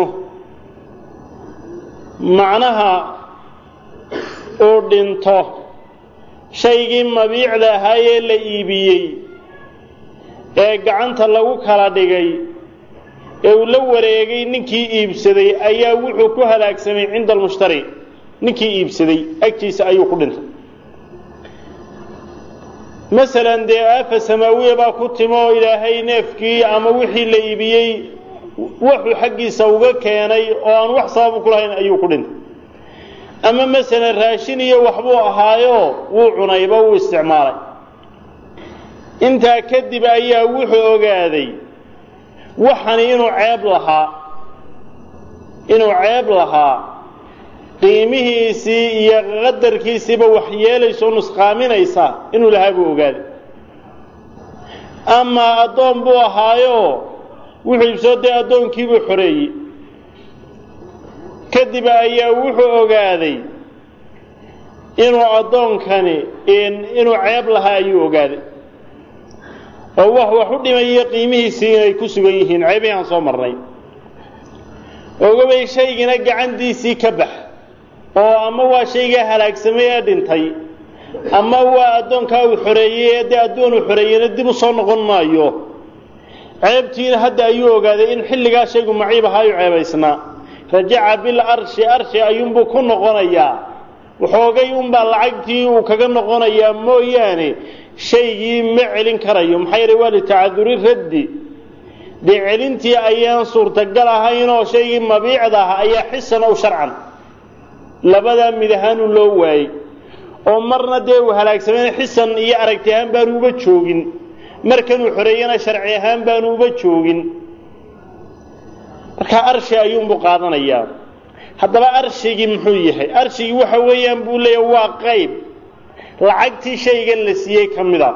macnaha uu dhinto shaygii mabiicda ahaayee la iibiyey ee gacanta lagu kala dhigay ee uu la wareegay ninkii iibsaday ayaa wuxuu ku halaagsamay cinda almushtari ninkii iibsaday agtiisa ayuu ku dhintay masalan dee aafa samaawiya baa ku timo oo ilaahay neefkii ama wixii la iibiyey wuxuu xaggiisa uga keenay oo aan wax sababu ku lahayn ayuu ku dhintay ama masalan raashin iyo waxbuu ahaayo wuu cunayba wuu isticmaalay intaa kadib ayaa wuxuu ogaaday waxani inuu ceeb lahaa inuu ceeb lahaa qiimihiisii iyo qadarkiisiiba wax yeelayso nusqaaminaysa inuu lahaa buu ogaaday amaa addoon buu ahaayo wuxuu ibsoo dee addoonkiibuu xoreeyey kadib ayaa wuxuu ogaaday inuu addoonkani inuu ceeb lahaa ayuu ogaaday oo wax wax u dhimayo qiimihiisii inay ku sugan yihiin ceebihii aan soo marnay ogabay shaygiina gacantiisii ka bax oo ama waa shaygaa halaagsamay ee dhintay ama waa addoonkaa uu xoreeyey ee dee addoon uu xoreeyeyna dib u soo noqon maayo ceebtiina hadda ayuu ogaaday in xilligaa shaygu maciib ahaayu ceebaysnaa rajaca bil arshi arshi ayuunbuu ku noqonayaa waxoogay unbaa lacagtii uu kaga noqonayaa mooyaane shaygii ma celin karayo maxaa yeele waa litacaduri raddi dee celintii ayaan suurtagal ahaynoo shaygii mabiicda ah ayaa xisan ow sharcan labadaa mid ahaanu loo waayey oo marna dee uu halaagsameen xisan iyo aragti ahaan baanu uba joogin markanuu xoreeyana sharci ahaan baanu uba joogin markaa arshi ayuunbuu qaadanayaa haddaba arshigii muxuu yahay arshigii waxa weeyaan buu leeyahay waa qayb lacagtii shaygan la siiyey ka mid a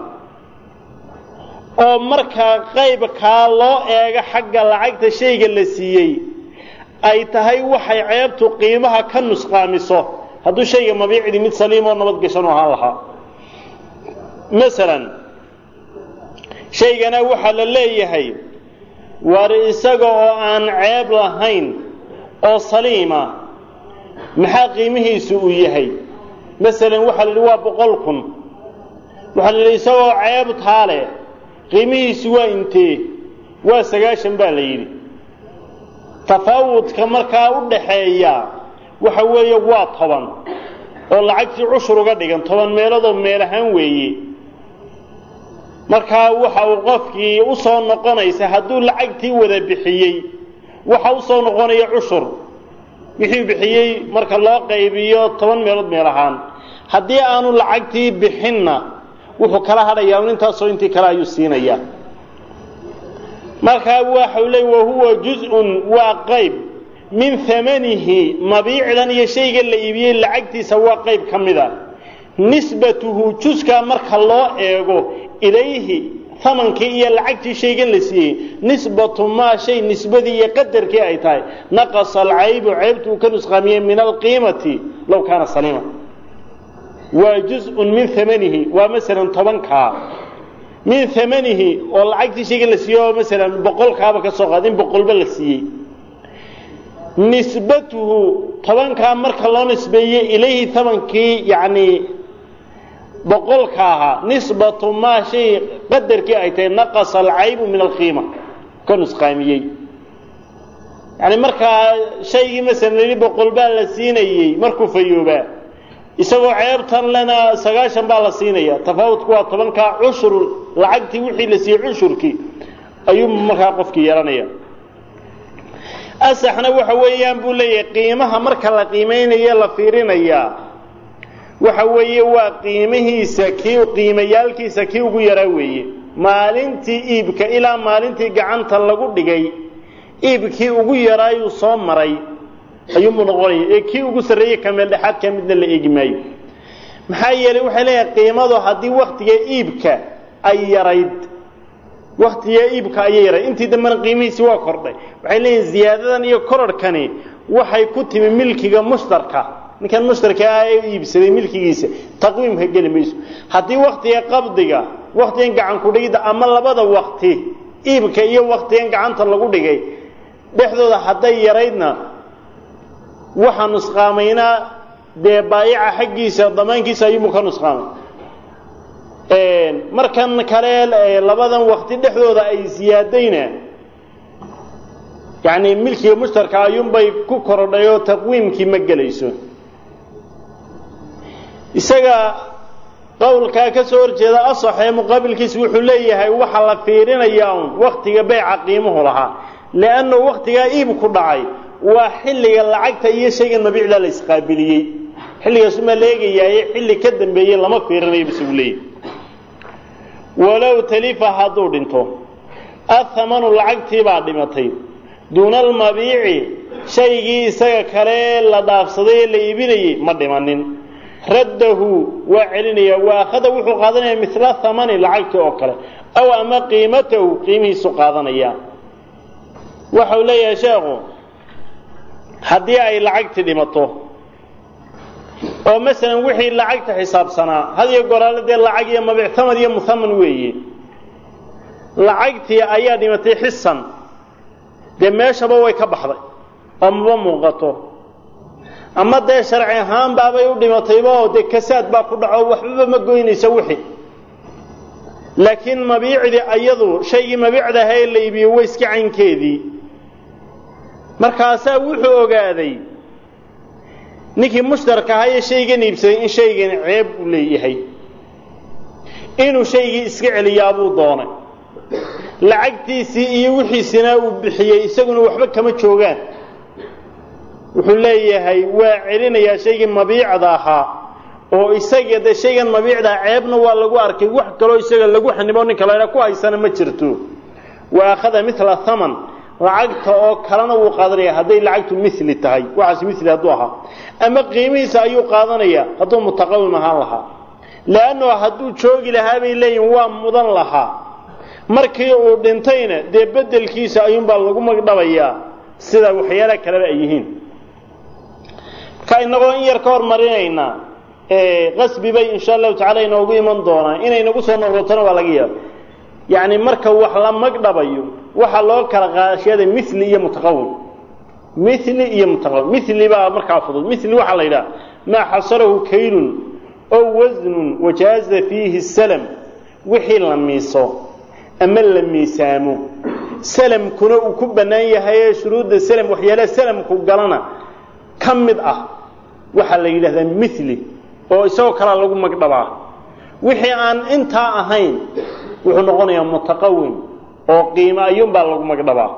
oo markaa qaybkaa loo eego xagga lacagta shayga la siiyey ay tahay waxay ceebtu qiimaha ka nusqaamiso hadduu shayga mabiicdii mid saliim oo nabad gashan u ahaan lahaa masalan shaygana waxaa la leeyahay war isaga oo aan ceeb lahayn oo saliima maxaa qiimihiisu uu yahay masalan waxaa la yidhi waa boqol kun waxaa la yidhi isagoo ceeb taa leh qiimihiisu waa intee waa sagaashan baa la yidhi tafaawudka markaa u dhaxeeya waxa weeye waa toban oo lacagtii cushur uga dhigan toban meeloodoo meel ahaan weeye markaa waxa uu qofkii u soo noqonaysa hadduu lacagtii wada bixiyey waxa u soo noqonaya cushur wixii bixiyey marka loo qaybiyo toban meelood meel ahaan haddii aanu lacagtii bixinna wuxuu kala hadhayaa un intaasoo intii kale ayuu siinayaa markaa waxau leey wahuwa juz-un waa qayb min hamanihi mabiicdan iyo shayga la iibiyey lacagtiisa waa qayb ka mid a nisbatuhu juskaa marka loo eego ilayhi amankii iyo lacagtii shaygan la siiyey nisbatu maa shay nisbadii iyo qadarkii ay tahay naqasa alcaybu ceybtu uu ka nusqaamiyey min alqiimati low kaana saliima waa juz-un min amanihi waa masalan tobankaa min amanihi oo lacagtii shayga la siiye oo masalan boqolkaaba ka soo qaad in boqolba la siiyey nisbatuhu tobankaa marka loo nisbeeye ilayhi tamankii yacni boqolka ahaa nisbatu maa shay qadarkii ay tahay naqasa alcaybu min alqiima ka nusqaamiyey yani markaa shaygii masalan yidhi boqol baa la siinayey markuu fayoobaa isagoo ceebtan lena sagaashan baa la siinaya tafaawudku waa tobankaa cushur lacagtii wixii la siiyey cushurkii ayuu markaa qofkii yeelanaya asaxna waxa weeyaan buu leeyahay qiimaha marka la qiimaynayo la fiirinayaa waxa weeye waa qiimihiisa kii qiimayaalkiisa kii ugu yaraa weeye maalintii iibka ilaa maalintii gacanta lagu dhigay iibkii ugu yaraayuu soo maray ayuunbuu noqonaya ee kii ugu sarreeyey kameel dhexaadka midna la eegi maayo maxaa yeelay waxay leeyahay qiimadu haddii waktiga iibka ay yarayd waktiga iibka ayay yarayd intii dambena qiimihiisi waa kordhay waxay leeyihin ziyaadadan iyo korarhkani waxay ku timi milkiga mushtarka ninkan mushtarka ah ee iibsaday milkigiisa taqwiimka geli mayso haddii waktiga qabdiga waktigan gacan kudhigidda ama labada wakti iibka iyo waktigan gacanta lagu dhigay dhexdooda hadday yaraydna waxaa nusqaamaynaa dee baayica xaggiisa damaankiisa ayuubu ka nusqaamay markan kale labadan wakti dhexdooda ay siyaadayna yani milkiga mushtarka ayuunbay ku korodhay oo taqwiimkii ma gelayso isaga qowlkaa ka soo horjeeda asaxee muqaabilkiisa wuxuu leeyahay waxa la fiirinayaa un waktiga beyca qiimuhu lahaa leanna waktigaa iibku dhacay waa xilliga lacagta iyo shaygan mabiicda la isqaabiliyey xilligaasumaa la eegayaaye xilli ka dambeeyey lama fiirinayo bisagu leeyahy walow talifa hadduu dhinto athamanu lacagtii baa dhimatay duuna almabiici shaygii isaga kale la dhaafsaday ee la iibinayey ma dhimanin raddahu waa celinaya wa akhada wuxuu qaadanaya mila thamani lacagtii oo kale aw ama qiimatahu qiimihiisu qaadanaya waxau leeyahay sheekhu haddii ay lacagtii dhimato oo masalan wixii lacagta xisaabsanaa had iyo goraale dee lacag iyo mabictamad iyo muhaman weeye lacagtii ayaa dhimatay xisan dee meeshaba way ka baxday oo maba muuqato ama dee sharci ahaan baabay u dhimatayba oo dee kasaad baa ku dhaco waxbaba ma goynaysa wixii laakiin mabiicdii ayadu shaygii mabiicda ahaa ee la iibiyey way iska caynkeedii markaasaa wuxuu ogaaday ninkii mushtarka ahaa ee shaygan iibsaday in shaygan ceeb u leeyahay inuu shaygii iska celiyaabuu doonay lacagtiisii iyo wixiisina uu bixiyey isaguna waxba kama joogaan wuxuu leeyahay waa celinayaa shaygii mabiicda ahaa oo isaga de shaygan mabiicdaa ceebna waa lagu arkay wax kaloo isaga lagu xanibo ninka la ku haysana ma jirto wa akhada mila thaman lacagta oo kalena wuu qaadanaya hadday lacagtu mili tahay waxaas mili hadduu ahaa ama qiimihiisa ayuu qaadanaya hadduu mutaqawim ahaan lahaa leanno hadduu joogi lahaa bay leeyihin waa mudan lahaa markii uu dhintayna dee bedelkiisa ayuunbaa lagu magdhabayaa sida waxyaala kaleba ay yihiin marka inagoo in yar ka hormarinaynaa qasbi bay insha allahu tacala inoogu iman doonaan inay nagu soo noqotona waa laga yaaba yacni marka wax la magdhabayo waxaa loo kala qaashada mili iyo mutaqawim mili iyo mutaqawim mili baa markaa fudud mili waxaa la yidhaha maa xasarahu kaylun oo wasnun wajaaza fiihi salam wixii la miiso ama la miisaamo salamkuna uu ku bannaan yahay ee shuruudda salam waxyaalaha salamku galana ka mid ah waxaa la yidhahdaa mili oo isagoo kalaa lagu magdhabaa wixii aan intaa ahayn wuxuu noqonayaa mutaqawim oo qiimo ayuunbaa lagu magdhabaa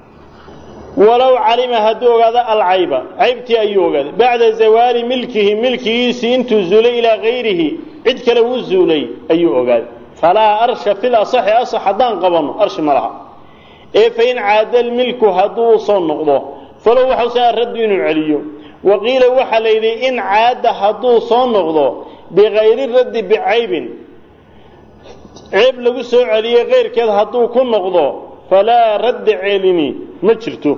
walow calima hadduu ogaado alcayba caybtii ayuu ogaaday bacda zawaali milkihi milkigiisii intuu zuulay ilaa gayrihi cid kale uu zuulay ayuu ogaaday falaa arsha fil asaxi asax haddaan qabanno arshi ma laha ee fain caada lmilku hadduu usoo noqdo falow waxausa raddu inuu celiyo waqiila waxaa la yidhi in caada hadduu soo noqdo bikayri raddi bicaybin ceeb lagu soo celiye keyrkeed hadduu ku noqdo falaa radda celini ma jirto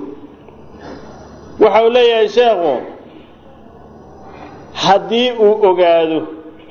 waxa uu leeyahay sheekhu haddii uu ogaado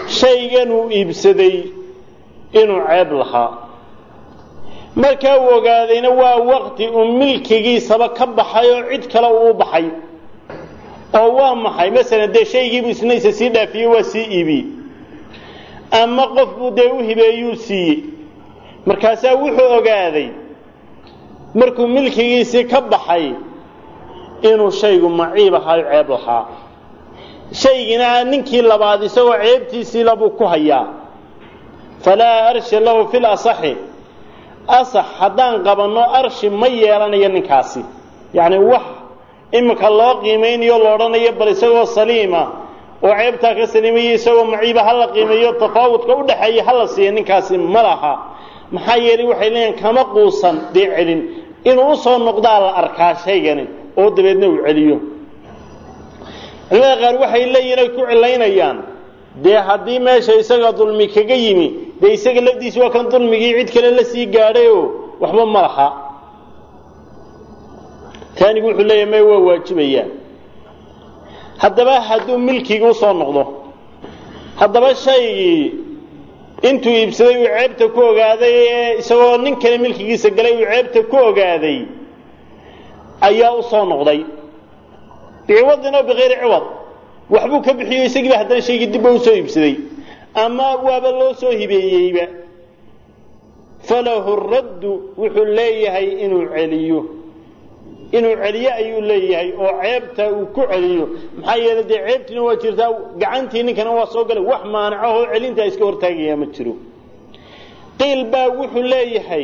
shaygan uu iibsaday inuu ceeb lahaa markaa uu ogaadayna waa waqti uu milkigiisaba ka baxay oo cid kale uu u baxay oo waa maxay masalan dee shaygiibuu isna isa sii dhaafiyey waa sii iibiyey ama qof buu dee u hibeeyuu siiyey markaasaa wuxuu ogaaday markuu milkigiisii ka baxay inuu shaygu maciib ahaayo ceeb lahaa shaygina ninkii labaad isagoo ceebtiisiila buu ku hayaa falaa arsha lahu fil asaxi asax haddaan qabanno arshi ma yeelanayo ninkaasi yacni wax iminka loo qiimaynayo lo odhanayo bal isagoo saliima oo ceebtaa ka saliimayo isagoo maciiba hala qiimeeyo tafaawudka u dhaxeeya hala siiya ninkaasi ma laha maxaa yeelay waxay leeyihin kama quusan dee celin inuu usoo noqdaa la arkaa shaygani oo dabeedna uu celiyo culimada qaar waxay leeyihin ay ku cilaynayaan dee haddii meesha isaga dulmi kaga yimi dee isaga lafdiisi waa kan dulmigii cid kale la sii gaadhayoo waxba ma laha taanigu wuxuu leeyahay may waa waajibayaan haddaba hadduu milkigi usoo noqdo haddaba shaygii intuu iibsaday uu ceebta ku ogaaday ee isagoo nin kale milkigiisa galay uu ceebta ku ogaaday ayaa u soo noqday biciwadin oo bikayri ciwad waxbuu ka bixiyo isagiiba haddana shaygii dibba usoo iibsaday ama waaba loo soo hibeeyeyba falahu raddu wuxuu leeyahay inuu celiyo inuu celiyo ayuu leeyahay oo ceebta uu ku celiyo maxaa yeelay dee ceebtiina waa jirtaa gacantii ninkana waa soo galay wax maanacahoo celintaa iska hortaagaya ma jiro qiil baa wuxuu leeyahay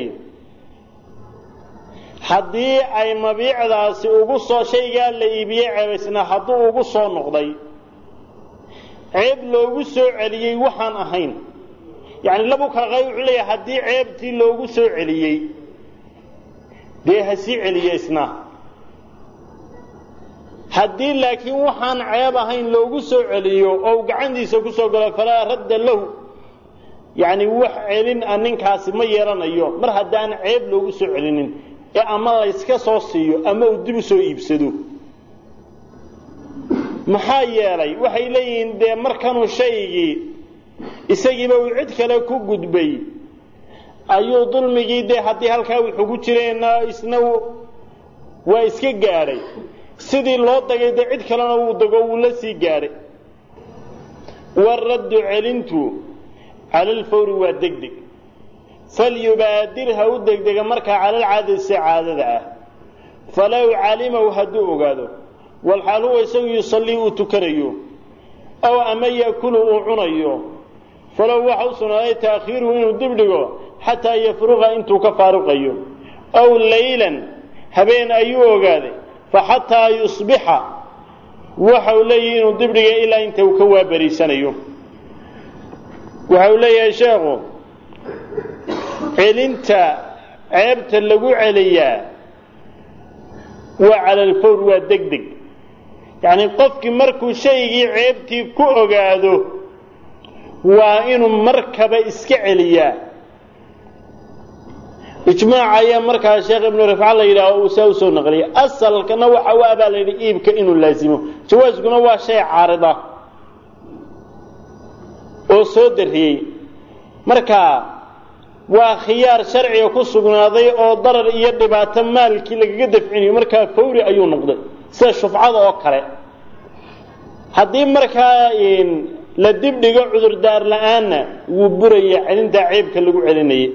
haddii ay mabiicdaasi ugu soo shaygaa la iibiyey ceebaysnaa hadduu ugu soo noqday ceeb loogu soo celiyey waxaan ahayn yacni labu kala qay wuxuu leeyahay haddii ceebtii loogu soo celiyey dee ha sii celiya isna haddii laakiin waxaan ceeb ahayn loogu soo celiyo oo uu gacantiisa ku soo galo falaa radda lahu yacni wax celin a ninkaasi ma yeelanayo mar haddaan ceeb loogu soo celinin ee ama layska soo siiyo ama uu dib u soo iibsado maxaa yeelay waxay leeyihiin dee markanuu shaygii isagiiba uu cid kale ku gudbay ayuu dulmigii dee haddii halkaa wuxuu ku jireenna isna waa iska gaadhay sidii loo dagay dee cid kalena wuu dago wuu la sii gaadhay waraddu celintu cala alfawri waa deg deg falyubaadir ha u degdega markaa calalcaadati si caadada ah falow calimahu hadduu ogaado walxaal huwa isagu yusallii uu tukanayo ow ama yakulu uu cunayo falow waxa u sugnaaday taakhiiruhu inuu dib dhigo xataa yafruqa intuu ka faaruqayo ow laylan habeen ayuu ogaaday fa xataa yusbixa waxa uu leeyahay inuu dib dhigay ilaa inta uu ka waabariisanayo waxa uu leeyahay sheekhu celinta ceebta lagu celiyaa waa cala alfawr waa deg deg yacni qofkii markuu shaygii ceebtii ku ogaado waa inuu markaba iska celiyaa ijmaaca ayaa markaa sheekh ibnu rifca la yidhaaho uu saa usoo naqliyay asalkana waxa u abaa la yidhi iibka inuu laasimo jawaaskuna waa shay caarida oo soo darriyey marka waa khiyaar sharciga ku sugnaaday oo darar iyo dhibaato maalkii lagaga dafcinayo markaa fawri ayuu noqday sida shufcada oo kale haddii markaa la dib dhigo cudurdaar la-aanna wuu buraya celintaa ceebka lagu celinayay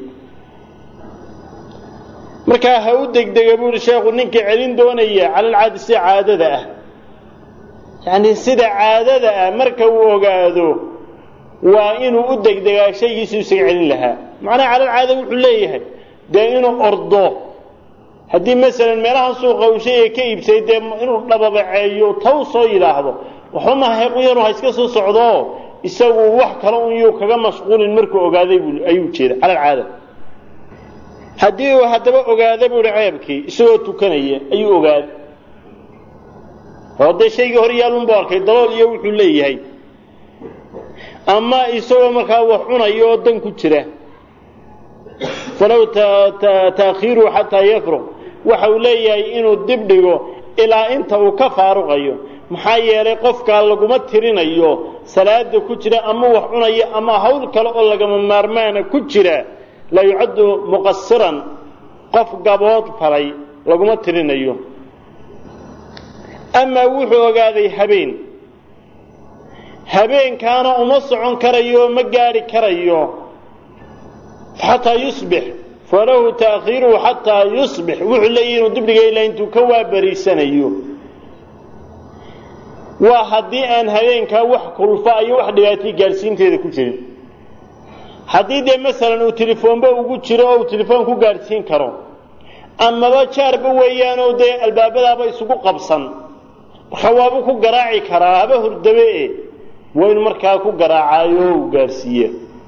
markaa ha u degdega buu ihi sheekhu ninkii celin doonaya calalcaadi sida caadada ah yacni sida caadada ah marka uu ogaado waa inuu u degdegaa shaygiisu isaga celin lahaa macnaha calalcaada wuxuu leeyahay dee inuu ordo haddii masalan meelaha suuqa uu shayga ka iibsay dee inuu dhababaceeyo taw soo yidhaahdo waxba mahaequyanu ha iska soo socdoo isagu wax kale un yuu kaga mashquulin markuu ogaaday bu ayuu jeeda calalcaada haddii uu haddaba ogaada buu hi ceebkii isagoo tukanaya ayuu ogaaday oo dee shaygii hor yaalunbu arkay dalool iyo wuxuu leeyahay ama isagoo markaa wax cunaya oo dan ku jira falow taakhiiruhu xataa yafruq waxa uu leeyahay inuu dib dhigo ilaa inta uu ka faaruqayo maxaa yeelay qofkaa laguma tirinayo salaada ku jira ama wax cunaya ama hawl kale oo lagama maarmaana ku jira la yucaddu muqasiran qof gabood falay laguma tirinayo amaa wuxuu ogaaday habeen habeenkaana uma socon karayo ma gaadhi karayo xataa yusbix falahu taakhiiruhu xataa yusbix wuxuu leeyahi inuu dibdhiga ilaa intuu ka waabariisanayo waa haddii aan habeenkaa wax kulfa iyo wax dhibaatay gaadhsiinteeda ku jirin haddii dee masalan uu telefoonba ugu jiro oo uu telefoon ku gaadhsiin karo amaba jaarba weeyaanoo dee albaabadaaba isugu qabsan marka waaba ku garaaci karaa haba hurdabe e waa inu markaa ku garaacaayo uu gaadhsiiye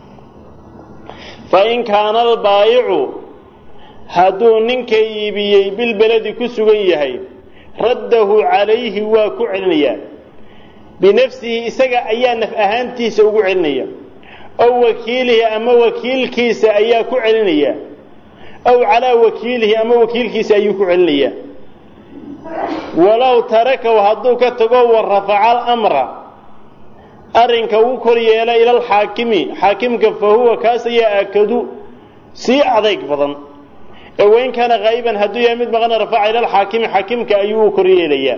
fa in kaana albaayicu hadduu ninka iibiyey bilbeledi ku sugan yahay raddahu calayhi waa ku celinayaa binafsihi isaga ayaa naf ahaantiisa ugu celinaya ow wakiilihi ama wakiilkiisa ayaa ku celinaya aw calaa wakiilihi ama wakiilkiisa ayuu ku celinayaa walow tarakahu hadduu ka tago wa rafaca alamra arrinka uu kor yeela ila alxaakimi xaakimka fa huwa kaas ayaa aakadu sii adayg badan ee wain kaana haa'iban hadduu yahay mid maqana rafaca ila alxaakimi xaakimka ayuu u kor yeelayaa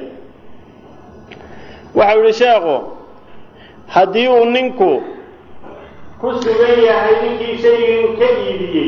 waxau yihi sheekhu haddii uu ninku ku sugan yahay ninkii shaygan ka iibiyey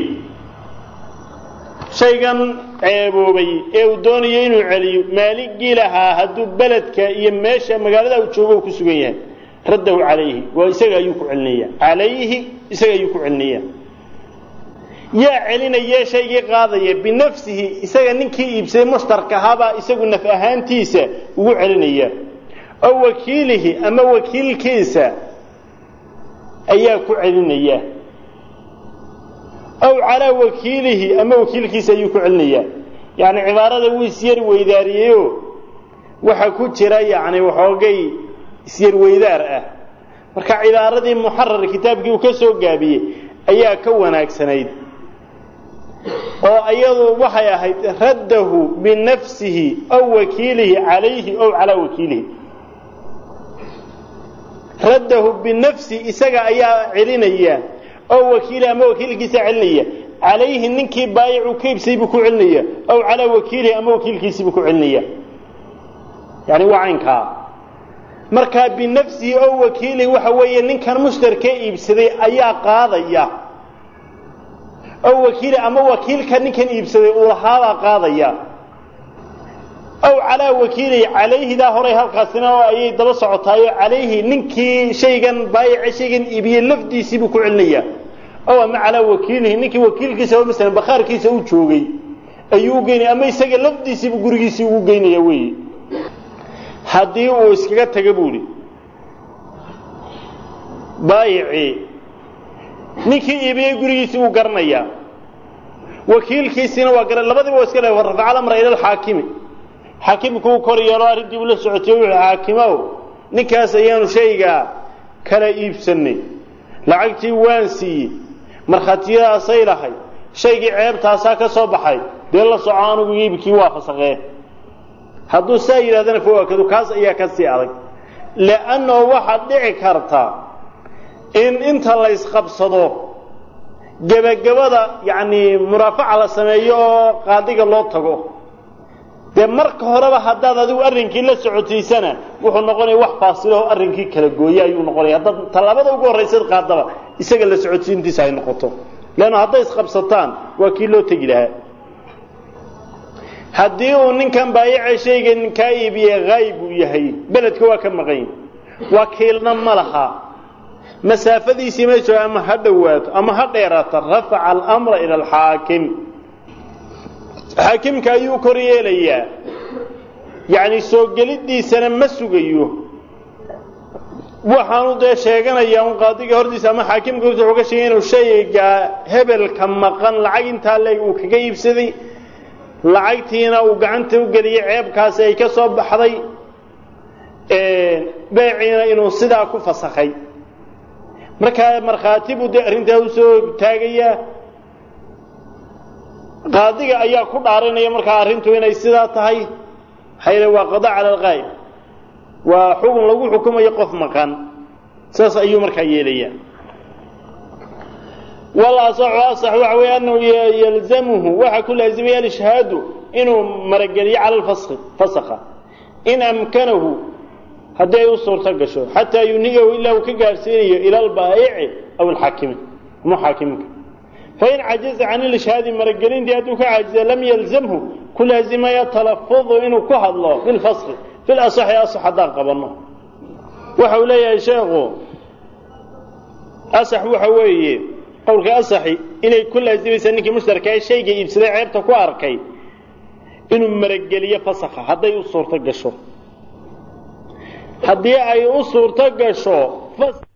shaygan ceeboobay ee uu doonayo inuu celiyo maaligii lahaa hadduu beledka iyo meesha magaalada uu joogo ku sugan yahay raddahu calayhi waa isaga ayuu ku celinaya calayhi isaga ayuu ku celinaya yaa celinaya shaygii qaadaya binafsihi isaga ninkii iibsaday mushtarka ahaabaa isagu naf ahaantiisa ugu celinaya ow wakiilihi ama wakiilkiisa ayaa ku celinaya aw calaa wakiilihi ama wakiilkiisa ayuu ku celinaya yacni cibaarada wuu isyar weydaariyeyo waxa ku jira yacni waxoogay isyar weydaar ah marka cibaaradii muxarar kitaabkii uu ka soo gaabiyey ayaa ka wanaagsanayd oo iyadu waxay ahayd raddahu binafsihi aw wakiilihi calayhi ow calaa wakiilihi raddahu binafsi isaga ayaa celinaya oo wakiili ama wakiilkiisa celinaya calayhi ninkii baayicu ka ibsay buu ku celinaya aw calaa wakiilihi ama wakiilkiisii buu ku celinaya yani waa caynkaa markaa binafsihi oo wakiilihi waxa weeye ninkan mushtarka iibsaday ayaa qaadaya oo wakiili ama wakiilka ninkan iibsaday uu lahaabaa qaadaya aw calaa wakiilihi calayhidaa horay halkaasina oo ayay daba socotaayo calayhi ninkii shaygan baayice shaygan iibiyey lafdiisii buu ku celinaya ow ama calaa wakiilihi ninkii wakiilkiisa oo masalan bakhaarkiisa u joogay ayuu u geynaya ama isaga lafdiisiibuu gurigiisii ugu geynaya weeye haddii uu iskaga taga buuhi baayicii ninkii iibiyey gurigiisii wuu garanayaa wakiilkiisiina waa gara labadiba waa iska le rafaca alamra ila alxaakimi xaakimku uu kor yeelo arrintii uu la socotiye wuxuu xaakimow ninkaas ayaanu shaygaa kala iibsannay lacagtii waan siiyey markhaatiyadaasay lahay shaygii ceebtaasaa ka soo baxay dee la soco anugu iibkii waa fasaqee hadduu saa yidhahdana fawaakadu kaas ayaa ka sii adag li'annao waxaad dhici karta in inta la ysqabsado gebagabada yacni muraafaca la sameeyo oo qaadiga loo tago dee marka horeba haddaad adigu arrinkii la socotiisana wuxuu noqonaya wax faasilaho arrinkii kala gooye ayuu noqonaya haddaad tallaabada ugu horraysaad qaadaba isaga la socodsiintiisa ay noqoto leanna hadday isqabsataan waa kii loo tegi lahaa haddii uu ninkan baayace shaygan kaa iibiye haayib uu yahay beledka waa ka maqan wakiilna ma laha masaafadiisii ma joogo ama ha dhowaato ama ha dheeraato rafaca alamra ila alxaakim xaakimka ayuu kor yeelayaa yacni soo geliddiisana ma sugayo waxaanu dee sheeganayaa un qaadiga hortiisa ama xaakimka hortiisa wuxuu ka sheegay inuu shayga hebelka maqan lacag intaa leeg uu kaga iibsaday lacagtiina uu gacanta u geliyey ceebkaasi ay ka soo baxday beeciina inuu sidaa ku fasakhay markaa markhaati buu dee arrintaa usoo taagayaa qaadiga ayaa ku dhaaranaya markaa arrintu inay sidaa tahay maxaa yeele waa qada cala alqaa'ib waa xugun lagu xukumayo qof maqan saas ayuu markaa yeelaya walasaxu asax waxa weeye annahu yalzamuhu waxaa ku laazimaya alishhaadu inuu marageliyo cala lfaski fasakha in amkanahu haddii ay u suurto gasho xataa yuniyahu ilaa uu ka gaadhsiinayo ila albaa'ici aw alxaakimi ama xaakiminka fain cajaza can ilishhaadi maragelintii hadduu ka caajiza lam yalzamhu ku laazimaya talafudu inuu ku hadlo bilfaski fil asaxi asax haddaan qabanno waxa uu leeyahay sheekhu asax waxa weeye qowlka asaxi inay ku laazimaysaa ninkii mushtarka ee shayga iibsaday ceebta ku arkay inuu marageliyo fasakha hadday u suurto gasho haddii ay u suurto gasho